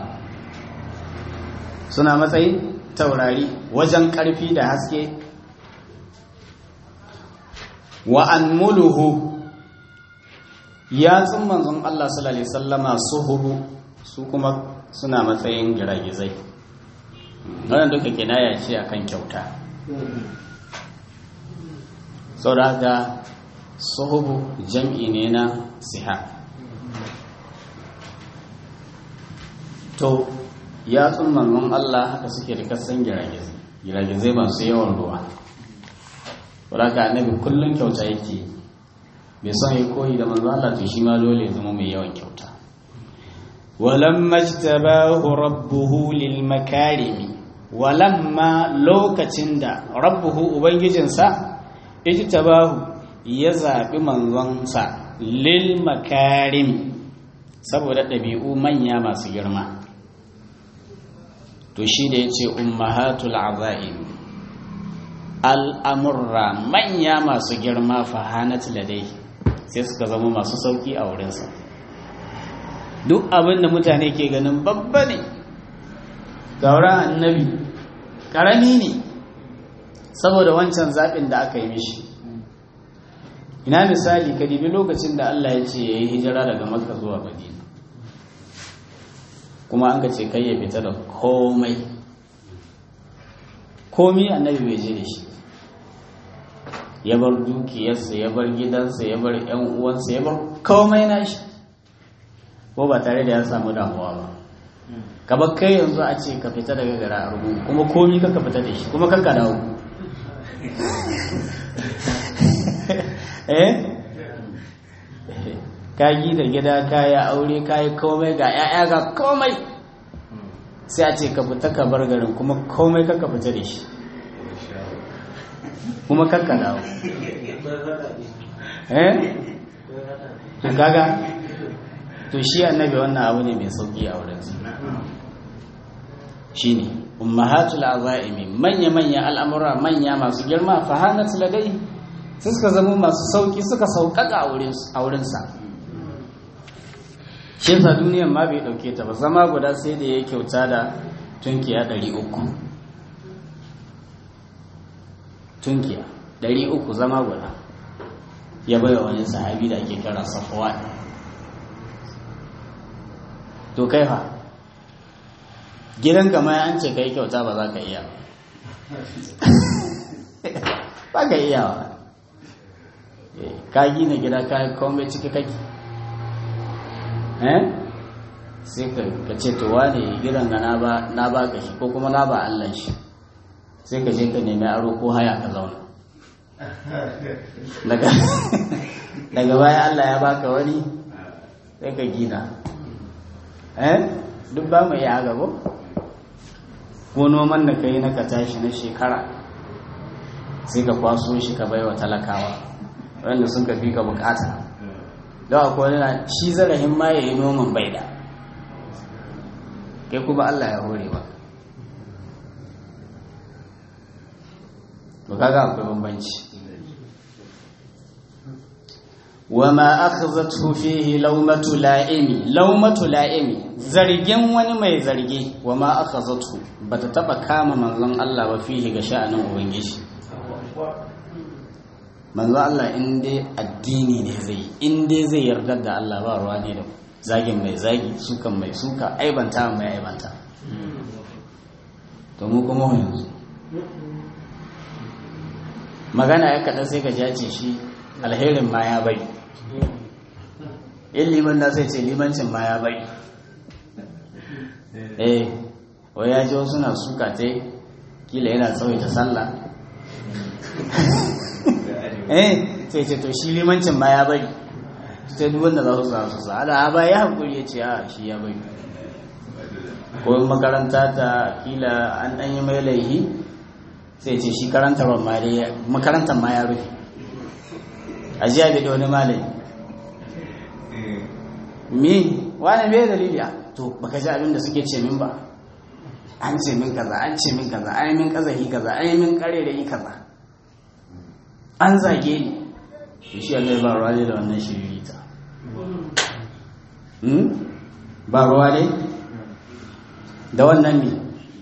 suna matsayin taurari wajen karfi da haske wa anmuluhu yatsun manzon Allah sallallahu alaihi wasallama suhubu su kuma suna matsayin giragizai wannan duka kinaya ce akan kyauta saboda suhubu jam'i ne na siha to yatsun manzon Allah haka suke da kasan giragizai giragizai masu yawan ruwa wadda annabi kullum kyauta yake bai son ya koyi da manzo Allah to shi ma dole ya zama mai yawan kyauta walamma jtabahu rabbuhu lil makarimi walamma lokacin da rabbuhu ubangijinsa ijtabahu ya zabi manzonsa lil makarim saboda ɗabi'u manya masu girma to shi da yace ummahatul azaim al'amurra manya masu girma fahanat ladai sai suka zama masu sauki a wurinsa duk abin da mutane ke ganin babba ne gauran annabi ƙarami ne saboda wancan zaɓin da aka yi mishi ina misali ka dibi lokacin da Allah ya ce ya yi hijira daga makka zuwa madina kuma an ka ce kai ya fita da komai komi annabi bai je da shi ya bar dukiyarsa ya bar gidansa ya bar yan uwansa ya bar komai nashi ko ba tare da ya samu damuwa ba ka bar kai yanzu a ce ka fita daga gara a rubu kuma komi ka fita da shi kuma kan ka dawo eh ka da gida ka yi aure ka yi komai ga 'ya'ya ga komai sai a ce ka fita ka bar garin kuma komai ka fita da shi kuma kakka dawo eh gaga to shi annabi wannan abu ne mai sauki a wurinsa shine ummahatul azaimi manya manya al'amura manya masu girma fahanat ladai sai suka zama masu sauki suka sauƙaƙa a wurinsa shi yasa duniyar ma bai ɗauke ta ba zama guda sai da ya kyauta da tunkiya ɗari uku tunkiya ɗari uku zama guda ya bai wani sahabi da ake kira safuwa to kai fa gidan kama an ce kai kyauta ba za ka iya ba ka iya wa ka gina gida ka yi komai ciki kake eh sai ka ce to wane gidan ga na ba ka shi ko kuma na ba Allah shi sai ka je ka nemi aro ko haya ka zauna daga baya Allah ya baka wani sai ka gina eh duk ba mu iya gabo ko noman da ka yi na ka tashi na shekara sai ka kwaso shi ka baiwa talakawa wanda sun ka fi ka bukata da akwai wani shi zarafin ma ya yi noman bai da kai kuma Allah ya hore ba to kaga akwai bambanci wama akhazathu fihi lawmatu la'imi lawmatu la'imi zargin wani mai zargi wama akhazathu bata taba kama manzon Allah ba fihi ga sha'anin ubangiji manzon Allah in dai addini ne zai in dai zai yarda da Allah ba ruwa ne da zagin mai zagi sukan mai suka aibanta mai aibanta to mu kuma yanzu magana ya kaɗan sai ka jace shi alherin ma ya bari in liman na sai ce limancin ma ya bari eh wai ya ji wasu na suka ta kila yana tsawaita sallah eh sai ce to shi limancin ma ya bari sai duk wanda za su sa su sa ala ba ya hankuri ya ce a shi ya bari ko makaranta ta kila an ɗan yi mai laihi sai ce shi karantar makarantar ma ya rufe a jiya bai da wani malami me wani bai dalili a to baka ji abin da suke ce min ba an ce min kaza an ce min kaza an yi min kazahi kaza an yi min kare da yi kaza an zage ni to shi Allah ba ruwa ne da wannan shiririta ba ruwa ne da wannan ne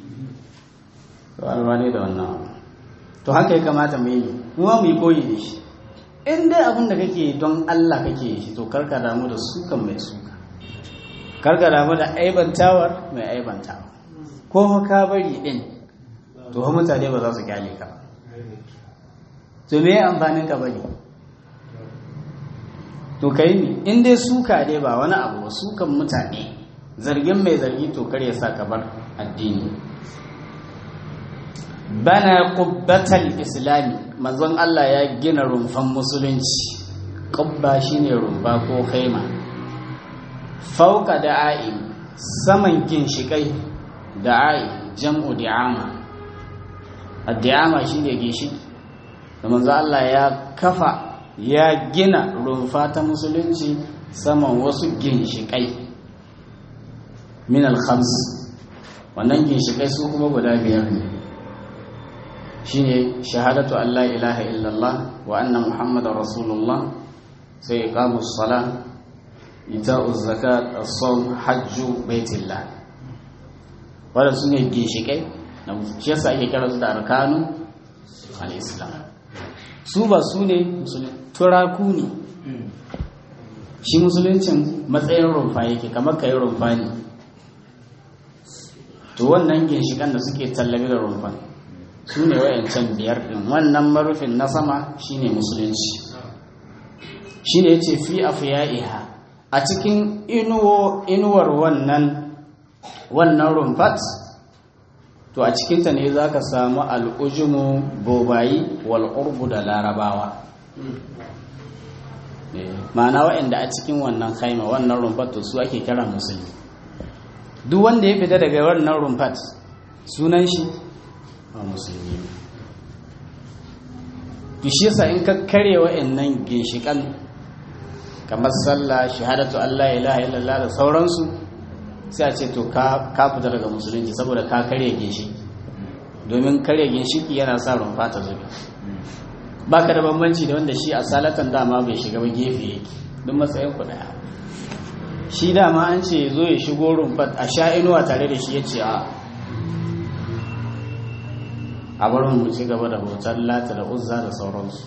ba ruwa ne da wannan to haka ya kamata mu yi kuma mu yi koyi da shi in dai abin da kake don Allah kake shi to karka damu da sukan mai suka karka damu da aibantawar mai aibantawa ko ka bari din to ha mutane ba za su kyale ka to me amfanin ka bari to kai ne in dai suka dai ba wani abu ba sukan mutane zargin mai zargi to kar ya sa ka bar addini bana qubbatal islami manzon Allah ya gina rumfan musulunci qubba shine rumfa ko khaima fauka da'a'i saman ginshikai da'a'i jam'u di'ama ad-di'ama shine ginshiki da manzon Allah ya kafa ya gina rumfa ta musulunci saman wasu ginshikai min al-khams wannan ginshikai su kuma guda biyar ne shine shahadatu an la ilaha illallah wa anna muhammadar rasulullah sai iqamus sala ita'uz zakat as-sawm hajju baitillah wannan sune ginshikai na shi yasa ake kira su da arkanu al-islam su ba su ne turaku ne shi musuluncin matsayin rumfa yake kamar kai rumfa ne to wannan ginshikan da suke tallabi da rumfa su ne wayancan biyar ɗin wannan marufin na sama shine musulunci shine yace fi afya'iha a cikin inuwar wannan wannan rumfat to a cikinta ne za ka samu al'ujumu bobayi wal'urbu da larabawa ma'ana waɗanda a cikin wannan haima wannan rumfat to su ake kira musulmi duk wanda ya fita daga wannan rumfat sunan shi a musulmi to shi yasa in ka kare wa'annan ginshikan kamar sallah shahadatu Allah ilaha illallah da sauransu sai a ce to ka fita daga musulunci saboda ka kare ginshiki domin kare ginshiki yana sa rumfa ta zubi baka da bambanci da wanda shi a salatan dama bai shiga ba gefe yake duk matsayin ku daya shi dama an ce zo ya shigo rumfat a sha inuwa tare da shi ya ce a a barin mu ci gaba da bautar lata da uzza da sauransu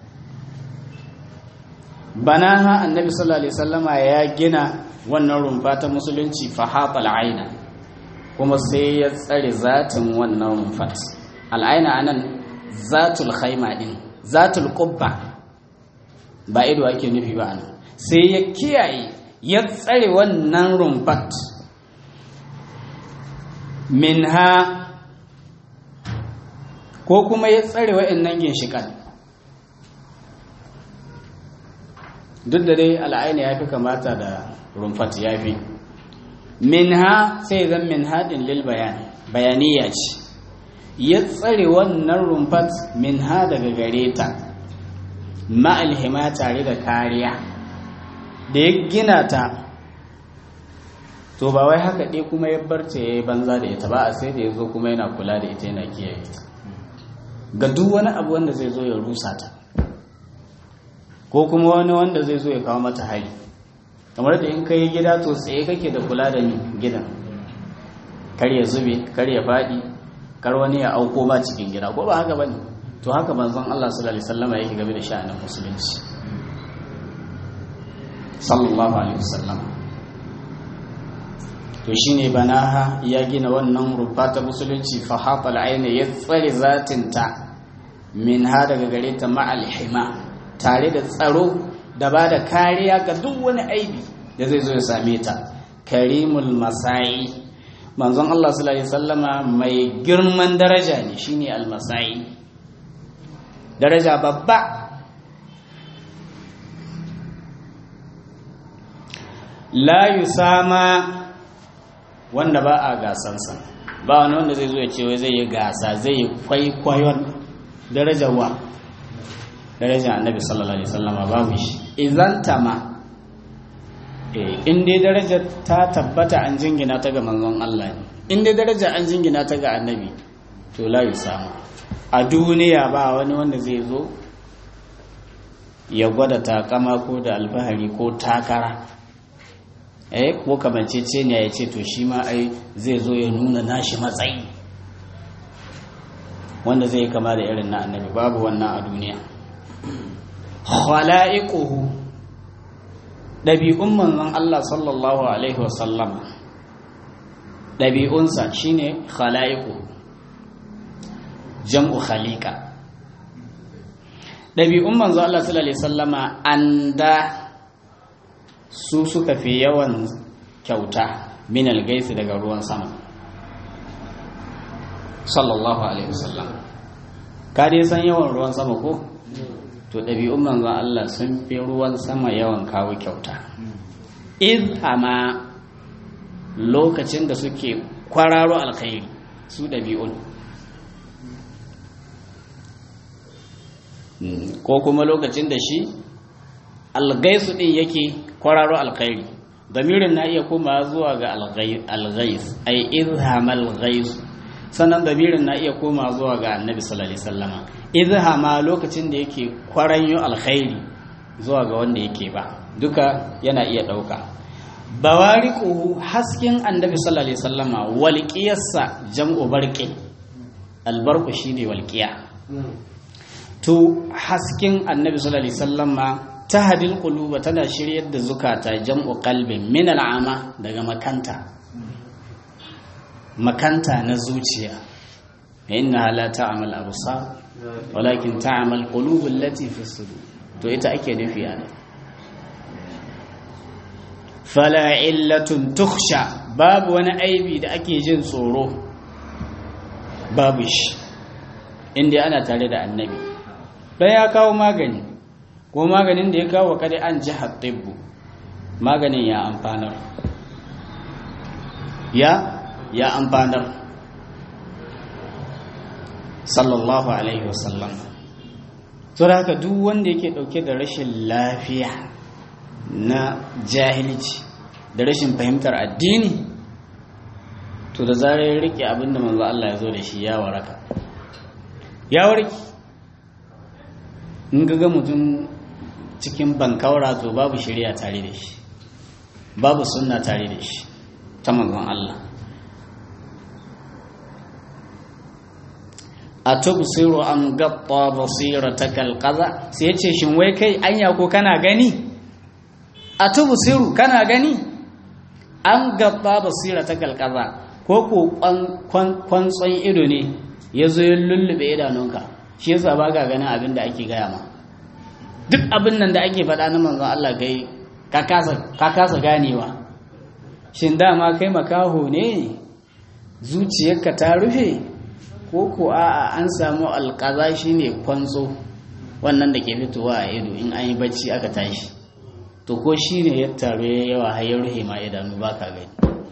banaha annabi sallallahu alaihi wasallama ya gina wannan rumfa ta musulunci fa hatal aina kuma sai ya tsare zatin wannan rumfat al'aina anan zatul khaima din zatul qubba ba ido ake nufi ba anan sai ya kiyaye ya tsare wannan rumfat minha ko kuma ya tsare wa'annan ginshikan duk da dai al'aina ya fi kamata da rumfat ya fi minha sai zan min haɗin lil bayan bayaniya ce ya tsare wannan rumfat minha daga gare ta ma'alhima tare da kariya da ya gina ta to ba wai haka ɗaya kuma ya barce ya yi banza da ita ba a sai da ya zo kuma yana kula da ita yana kiyaye ta ga duk wani abu wanda zai zo ya rusa ta ko kuma wani wanda zai zo ya kawo mata hari kamar da in kai gida to tsaye kake da kula da gidan kar ya zube kar ya faɗi kar wani ya auko ba cikin gida ko ba haka bane to haka manzon Allah sallallahu alaihi wasallam yake game da sha'anin musulunci sallallahu alaihi wasallam to shine banaha ya gina wannan rufa ta musulunci fa hafal aina ya tsare zatin ta min ha daga gare ta ma'al hima tare da tsaro da ba da kariya ga duk wani aibi da zai zo ya same ta karimul masai manzon Allah sallallahu alaihi wasallama mai girman daraja ne shine al-masai daraja babba la yusama wanda ba a gasansa ba wani wanda zai zo ya ce wai zai yi gasa zai yi kwaikwayon darajar wa darajar annabi sallallahu alaihi wasallama babu shi idan tama in dai darajar ta tabbata an jingina ta ga manzon Allah in dai darajar an jingina ta ga annabi to la yusama a duniya ba wani wanda zai zo ya gwada takama ko da alfahari ko takara eh ko kamancece ne ya ce to shi ma ai zai zo ya nuna nashi matsayi wanda zai kama da irin na annabi babu wannan a duniya khala'iquhu dabi'un manzon Allah sallallahu alaihi wasallam dabi'unsa shine khala'iquhu jam'u khaliqa ɗabi'un manzo Allah sallallahu alaihi wasallama anda su suka fi yawan kyauta min algaisi daga ruwan sama sallallahu alaihi wasallam ka dai san yawan ruwan sama ko to ɗabi'un manzo Allah sun fi ruwan sama yawan kawo kyauta idhama lokacin da suke kwararo alkhairi su ɗabi'un ko kuma lokacin da shi algaisu din yake kwararo alkhairi damirin na iya koma zuwa ga algais ai izhamal gais sannan damirin na iya koma zuwa ga annabi sallallahu alaihi wasallama izhama lokacin da yake kwaranyo alkhairi zuwa ga wanda yake ba duka yana iya dauka bawariquhu hasken annabi sallallahu alaihi wasallama walqiyarsa jam'u barqi albarqu shine walqiya to hasken annabi sallallahu alaihi wasallam ma tahdil quluba tana shiryar da zukata jam'u qalbin min al'ama daga makanta makanta na zuciya inna la ta'mal absar walakin ta'mal qulub allati fi sudur to ita ake nufi ana fala illatun tukhsha babu wani aibi da ake jin tsoro babu shi inda ana tare da annabi dan ya kawo magani ko maganin da ya kawo kada an ji hattibbu maganin ya amfanar ya ya amfanar sallallahu alaihi wasallam to da haka duk wanda yake dauke da rashin lafiya na jahilci da rashin fahimtar addini to da zarar ya rike abinda manzo Allah ya zo da shi ya waraka ya warki in ga mutum cikin bankaura to babu shari'a tare da shi babu sunna tare da shi ta manzon Allah a tubsiru am gatta basirataka alqaza sai yace shin wai kai anya ko kana gani a tubsiru kana gani an gatta basirataka alqaza ko ko kwantson ido ne yazo ya lullube idanunka shi yasa ba ka ganin abin da ake gaya ma duk abin nan da ake faɗa na manzon Allah gai ka kasa ganewa shin dama kai makaho ne zuciyarka ta rufe ko ko a'a an samu alƙaza shine kwanzo wannan da ke fitowa a ido in an yi bacci aka tashi to ko shine ya taru ya yawa har ya rufe ma idanu ba ka gani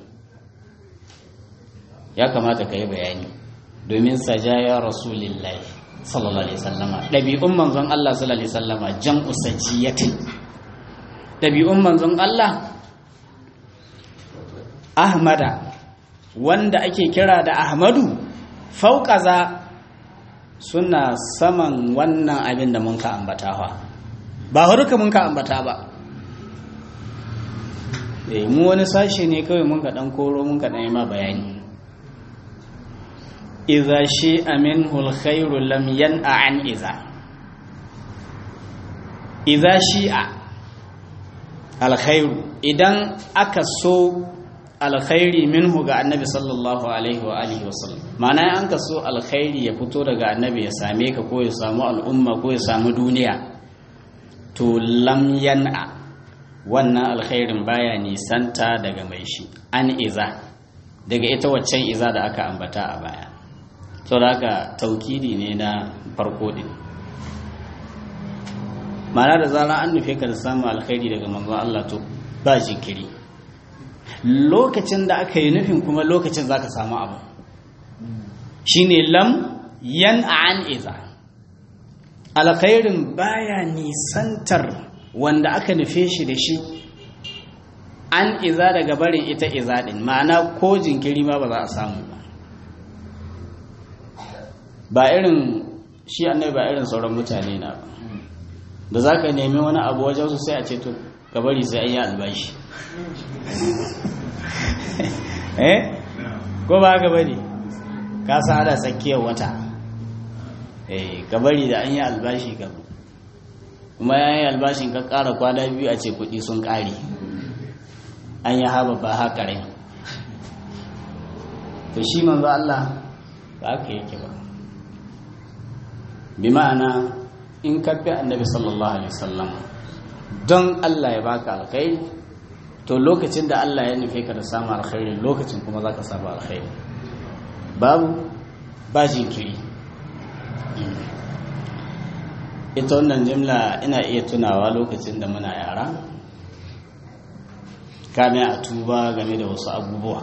ya kamata ka yi bayani domin sajaya rasulillahi sallallahu alaihi sallama ɗabi'un manzon Allah sallallahu alaihi sallama jam'u sajiyatin ɗabi'un manzon Allah Ahmada wanda ake kira da Ahmadu fauƙaza suna saman wannan abin da mun ka ambata fa ba haruka mun ka ambata ba eh mu wani sashe ne kawai mun ka dan koro mun ka dan yi ma bayani idza shi'a minhu alkhairu lam yan'a an idza idza shi'a alkhairu idan aka so alkhairi minhu ga annabi sallallahu alaihi wa alihi wasallam ma'ana an ka so alkhairi ya fito daga annabi ya same ka ko ya samu al'umma ko ya samu duniya to lam yan'a wannan alkhairin baya nisanta daga mai shi an iza daga ita waccan iza da aka ambata a baya to da haka taukidi ne na farko din ma'ana da zara an nufe ka da samun alkhairi daga manzon Allah to ba jinkiri lokacin da aka yi nufin kuma lokacin za ka samu abu shi ne lam yan an iza alkhairin baya nisantar wanda aka nufe shi da shi an iza daga barin ita iza din ma'ana ko jinkiri ma ba za a samu ba ba irin shi annai ba irin sauran mutane na ba da za ka nemi wani abu wajen su sai a ce to ka bari sai an yi albashi eh ko ba haka bane ka san ana tsakiyar wata eh ka bari da an yi albashi ka kuma ya yi albashin ka ƙara kwana biyu a ce kuɗi sun ƙare an yi haɓa ba haka rai to shi manzo Allah ba haka yake ba bi ma'ana in ka bi annabi sallallahu alaihi wasallam don Allah ya baka alkhairi to lokacin da Allah ya nufe ka da samun alkhairi lokacin kuma za ka samu alkhairi babu ba jinkiri ita wannan jimla ina iya tunawa lokacin da muna yara kame a tuba game da wasu abubuwa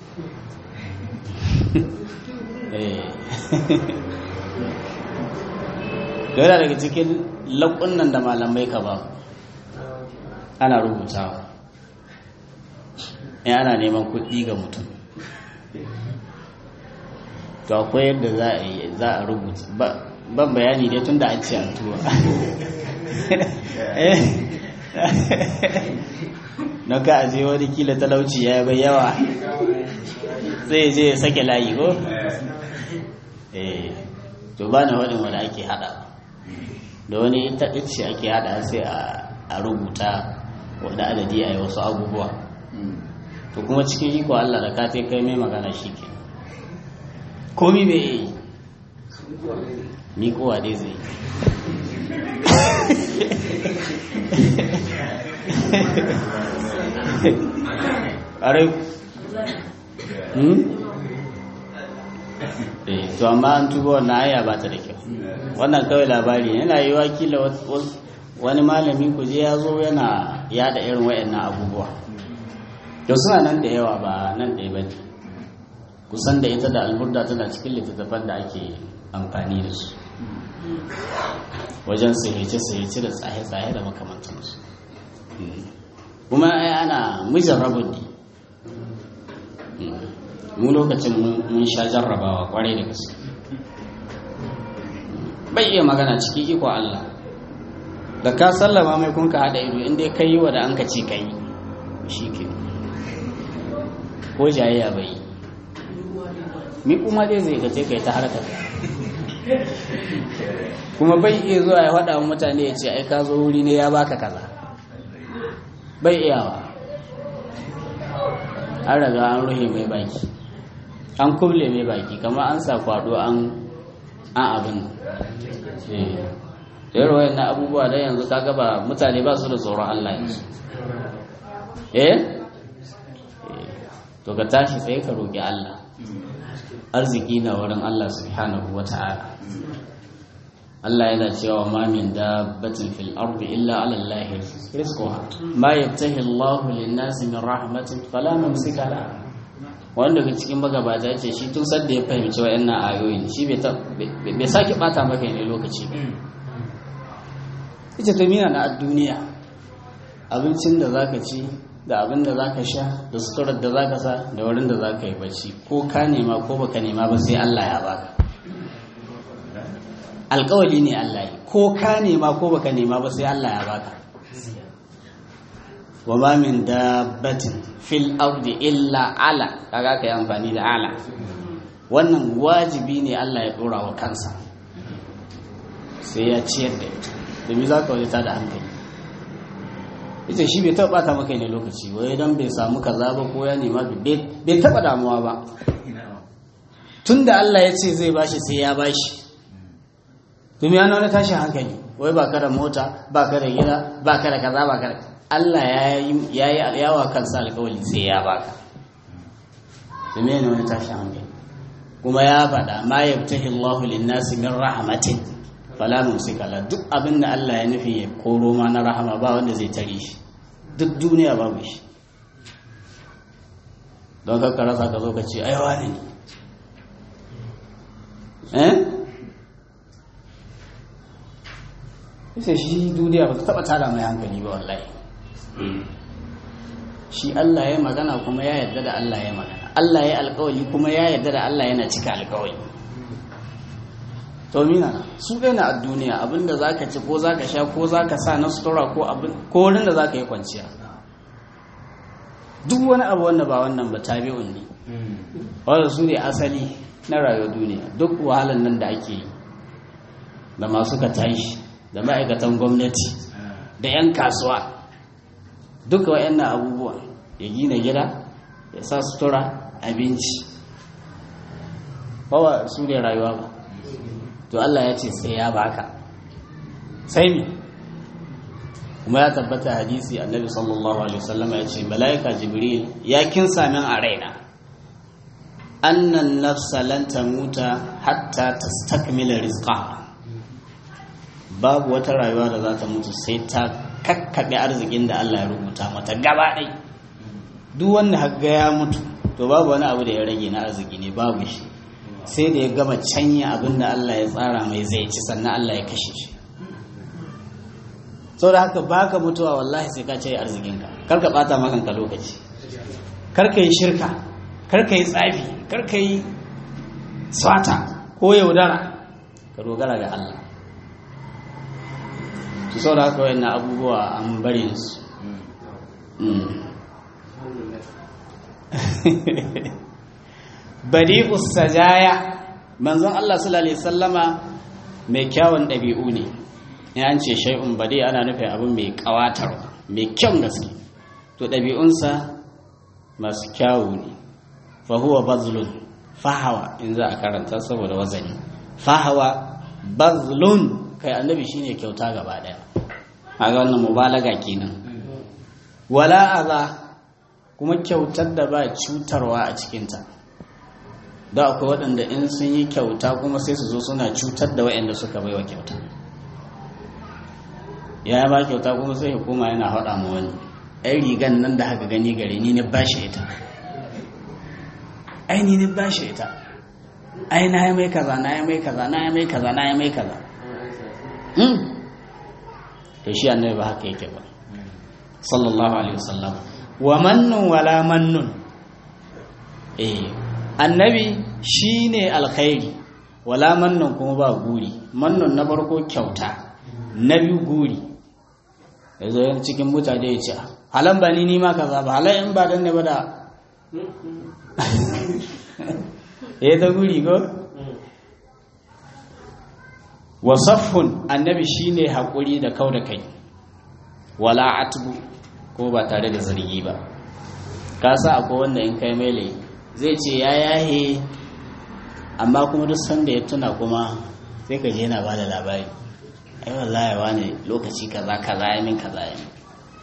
yana daga cikin laƙunan da malamai ka ba ana rubutawa in ana neman kuɗi ga mutum to akwai yadda za a yi za a rubuta ban bayani dai tun da an ce an tuwa na ka aje wani kila talauci ya bai yawa zai je ya sake layi ko to ba na waɗin wanda ake haɗa da wani ita ce ake haɗa sai a rubuta wanda adadi a yi wasu abubuwa to kuma cikin iko Allah da ka kai mai magana shi ke komi bai yi ni kowa dai zai ƙarai eh to amma an tuba wannan aya ba ta da kyau wannan kawai labari yana yi wakila wani malami ku je ya zo yana yada irin wayannan abubuwa to suna nan da yawa ba nan ɗaya ba kusan da ita da alburda tana cikin littattafan da ake amfani da su wajen sahice-sahice da tsaye-tsaye da makamantansu kuma ai ana mijin rabin ne mu lokacin mun sha jarrabawa kwarai da gaske bai iya magana cikin iko Allah da ka sallama mai kun ka haɗa ido inda ka yi wa da an ka ci ka yi shi ke ko jayayya bai mi kuma dai zai gace kai ta harkar kuma bai iya zuwa ya faɗa mutane ya ce ai ka zo wuri ne ya baka kaza bai iyawa an raga an ruhe mai baki an kuble mai baki kamar an sa kwado an an abin da yarwa yana abubuwa da yanzu ka gaba mutane ba su da tsoron Allah yanzu eh to ka tashi sai ka roƙi Allah arziki na wurin Allah subhanahu wa ta'ala Allah yana cewa ma min dabbatin fil ardi illa ala Allah rizquha ma yabtahi Allah lin-nasi min rahmatin fala mumsika la wanda daga cikin magabata ce shi tun sadda ya fahimci wayannan ayoyin shi bai sake bata maka ne lokaci ba ita ta mina na duniya abincin da zaka ci da abin da zaka sha da suturar da zaka sa da wurin da zaka yi bacci ko ka nema ko baka nema ba sai Allah ya baka alkawali ne Allah yi ko ka nema ko baka nema ba sai Allah ya baka wa ma min dabbatin fil ardi illa ala kaga kai amfani da ala wannan wajibi ne Allah ya dora wa kansa sai ya ciyar da ita domin za ka wadata da hankali ita shi bai taɓa ta maka ne lokaci wai don bai samu kaza ba ko ya nema bai taɓa damuwa ba tun da Allah ya ce zai bashi sai ya bashi domin yana wani tashin hankali wai ba ka da mota ba ka da gida ba ka da kaza ba ka da Allah ya yi yawa kansa alkawali sai ya baka domin yana wani tashin hankali kuma ya faɗa ma yabtahi Allahu lin-nasi min rahmatin fala mumsika la duk abin da Allah ya nufi ya koro ma na rahama ba wanda zai tare shi duk duniya babu shi don ka rasa ka zo ka ce ai wani ne eh sai shi duniya ba ta taba tada mai hankali ba wallahi shi Allah ya magana kuma ya yarda da Allah ya magana Allah ya alkawali kuma ya yarda da Allah yana cika alkawali to mina su ɗaya na a duniya abinda za ka ci ko za ka sha ko za ka sa na sutura ko abin ko wurin da za ka yi kwanciya duk wani abu wanda ba wannan ba tabi'un ne wanda su ne asali na rayuwar duniya duk wahalar nan da ake yi da masu ka tashi da ma'aikatan gwamnati da 'yan kasuwa duka wa'annan abubuwa ya gina gida ya sa sutura abinci ba su ne rayuwa ba to Allah ya ce sai ya baka sai mi kuma ya tabbata hadisi annabi sallallahu alaihi wasallam ya ce malaika jibril ya kinsa min a raina annan nafsa lan tamuta hatta tastakmila rizqaha babu wata rayuwa da za ta mutu sai ta kakkaɓe arzikin da Allah ya rubuta mata gaba ɗai duk wanda hagga ya mutu to babu wani abu da ya rage na arziki ne babu shi sai da ya gama canya abin da Allah ya tsara mai zai ci sannan Allah ya kashe shi sau da haka baka mutuwa wallahi sai ka ce arzikinka kar ka bata makanka lokaci kar ka yi shirka kar ka yi tsafi kar ka yi swata ko yaudara ka dogara ga Allah su sau da haka wayannan abubuwa an bari su badi'us sajaya manzon Allah sallallahu alaihi wasallama mai kyawun ɗabi'u ne ya an ce shay'un badi ana nufin abin mai kawatar mai kyan gaske to ɗabi'unsa masu kyawu ne fa huwa bazlun fahawa in za a karanta saboda wazani fahawa bazlun kai annabi shine kyauta gaba daya a ga wannan mubalaga kenan wala aza kuma kyautar da ba cutarwa a cikinta da akwai waɗanda in sun yi kyauta kuma sai su zo suna cutar da waɗanda suka baiwa kyauta ya ba kyauta kuma sai hukuma yana haɗa mu wani ai rigan nan da haka gani gare ni ne ba shi ita ai ni ne ba shi ita ai na yi mai kaza na yi mai kaza na yi mai kaza na yi mai kaza to shi annabi ba haka yake ba sallallahu alaihi wasallam wa mannun wala mannun eh annabi shine alkhairi wala mannun kuma ba guri mannun na farko kyauta na biyu guri yanzu yan cikin mutane ya ce halan ba ni ni ma kaza ba halan in ba dan ne ba da eh ta guri go wasaffun annabi shine hakuri da kau da kai wala atbu ko ba tare da zargi ba ka sa akwai wanda in kai mele zai ce ya yahe amma kuma duk sanda ya tuna kuma sai ka je yana ba da labari ai wallahi wani lokaci kaza kaza ya min kaza ya min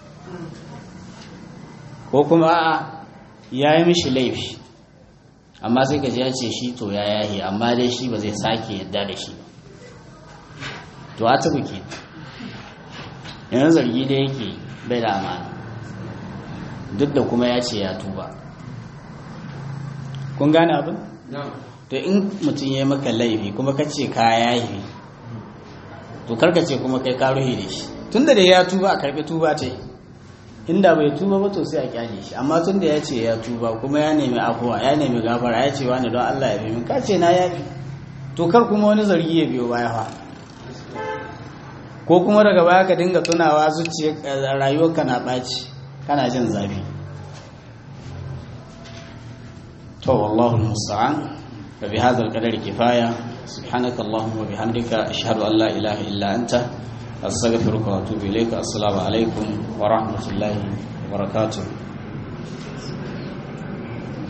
ko kuma a'a ya yi mishi laifi amma sai ka je ya ce shi to ya yahe amma dai shi ba zai sake yadda da shi ba to a tabu ke yanzu zargi da yake bai da amana duk da kuma ya ce ya tuba kun gane abin? to in mutum ya maka laifi kuma ka ce ka yayi to karka ce kuma kai ka ruhi da shi tunda da ya tuba a karbi tuba ta yi inda bai tuba ba to sai a kyale shi amma tunda ya ce ya tuba kuma ya nemi afuwa ya nemi gafara ya ce wani don Allah ya bi min ka ce na yafi to kar kuma wani zargi ya biyo baya fa ko kuma daga baya ka dinga tunawa zuciya rayuwarka na ɓaci kana jin zafi to wallahu musta'an fa bi hadha al-qadari kifaya subhanaka allahumma wa bihamdika ashhadu an la ilaha illa anta astaghfiruka wa atubu ilayka assalamu alaikum wa rahmatullahi wa barakatuh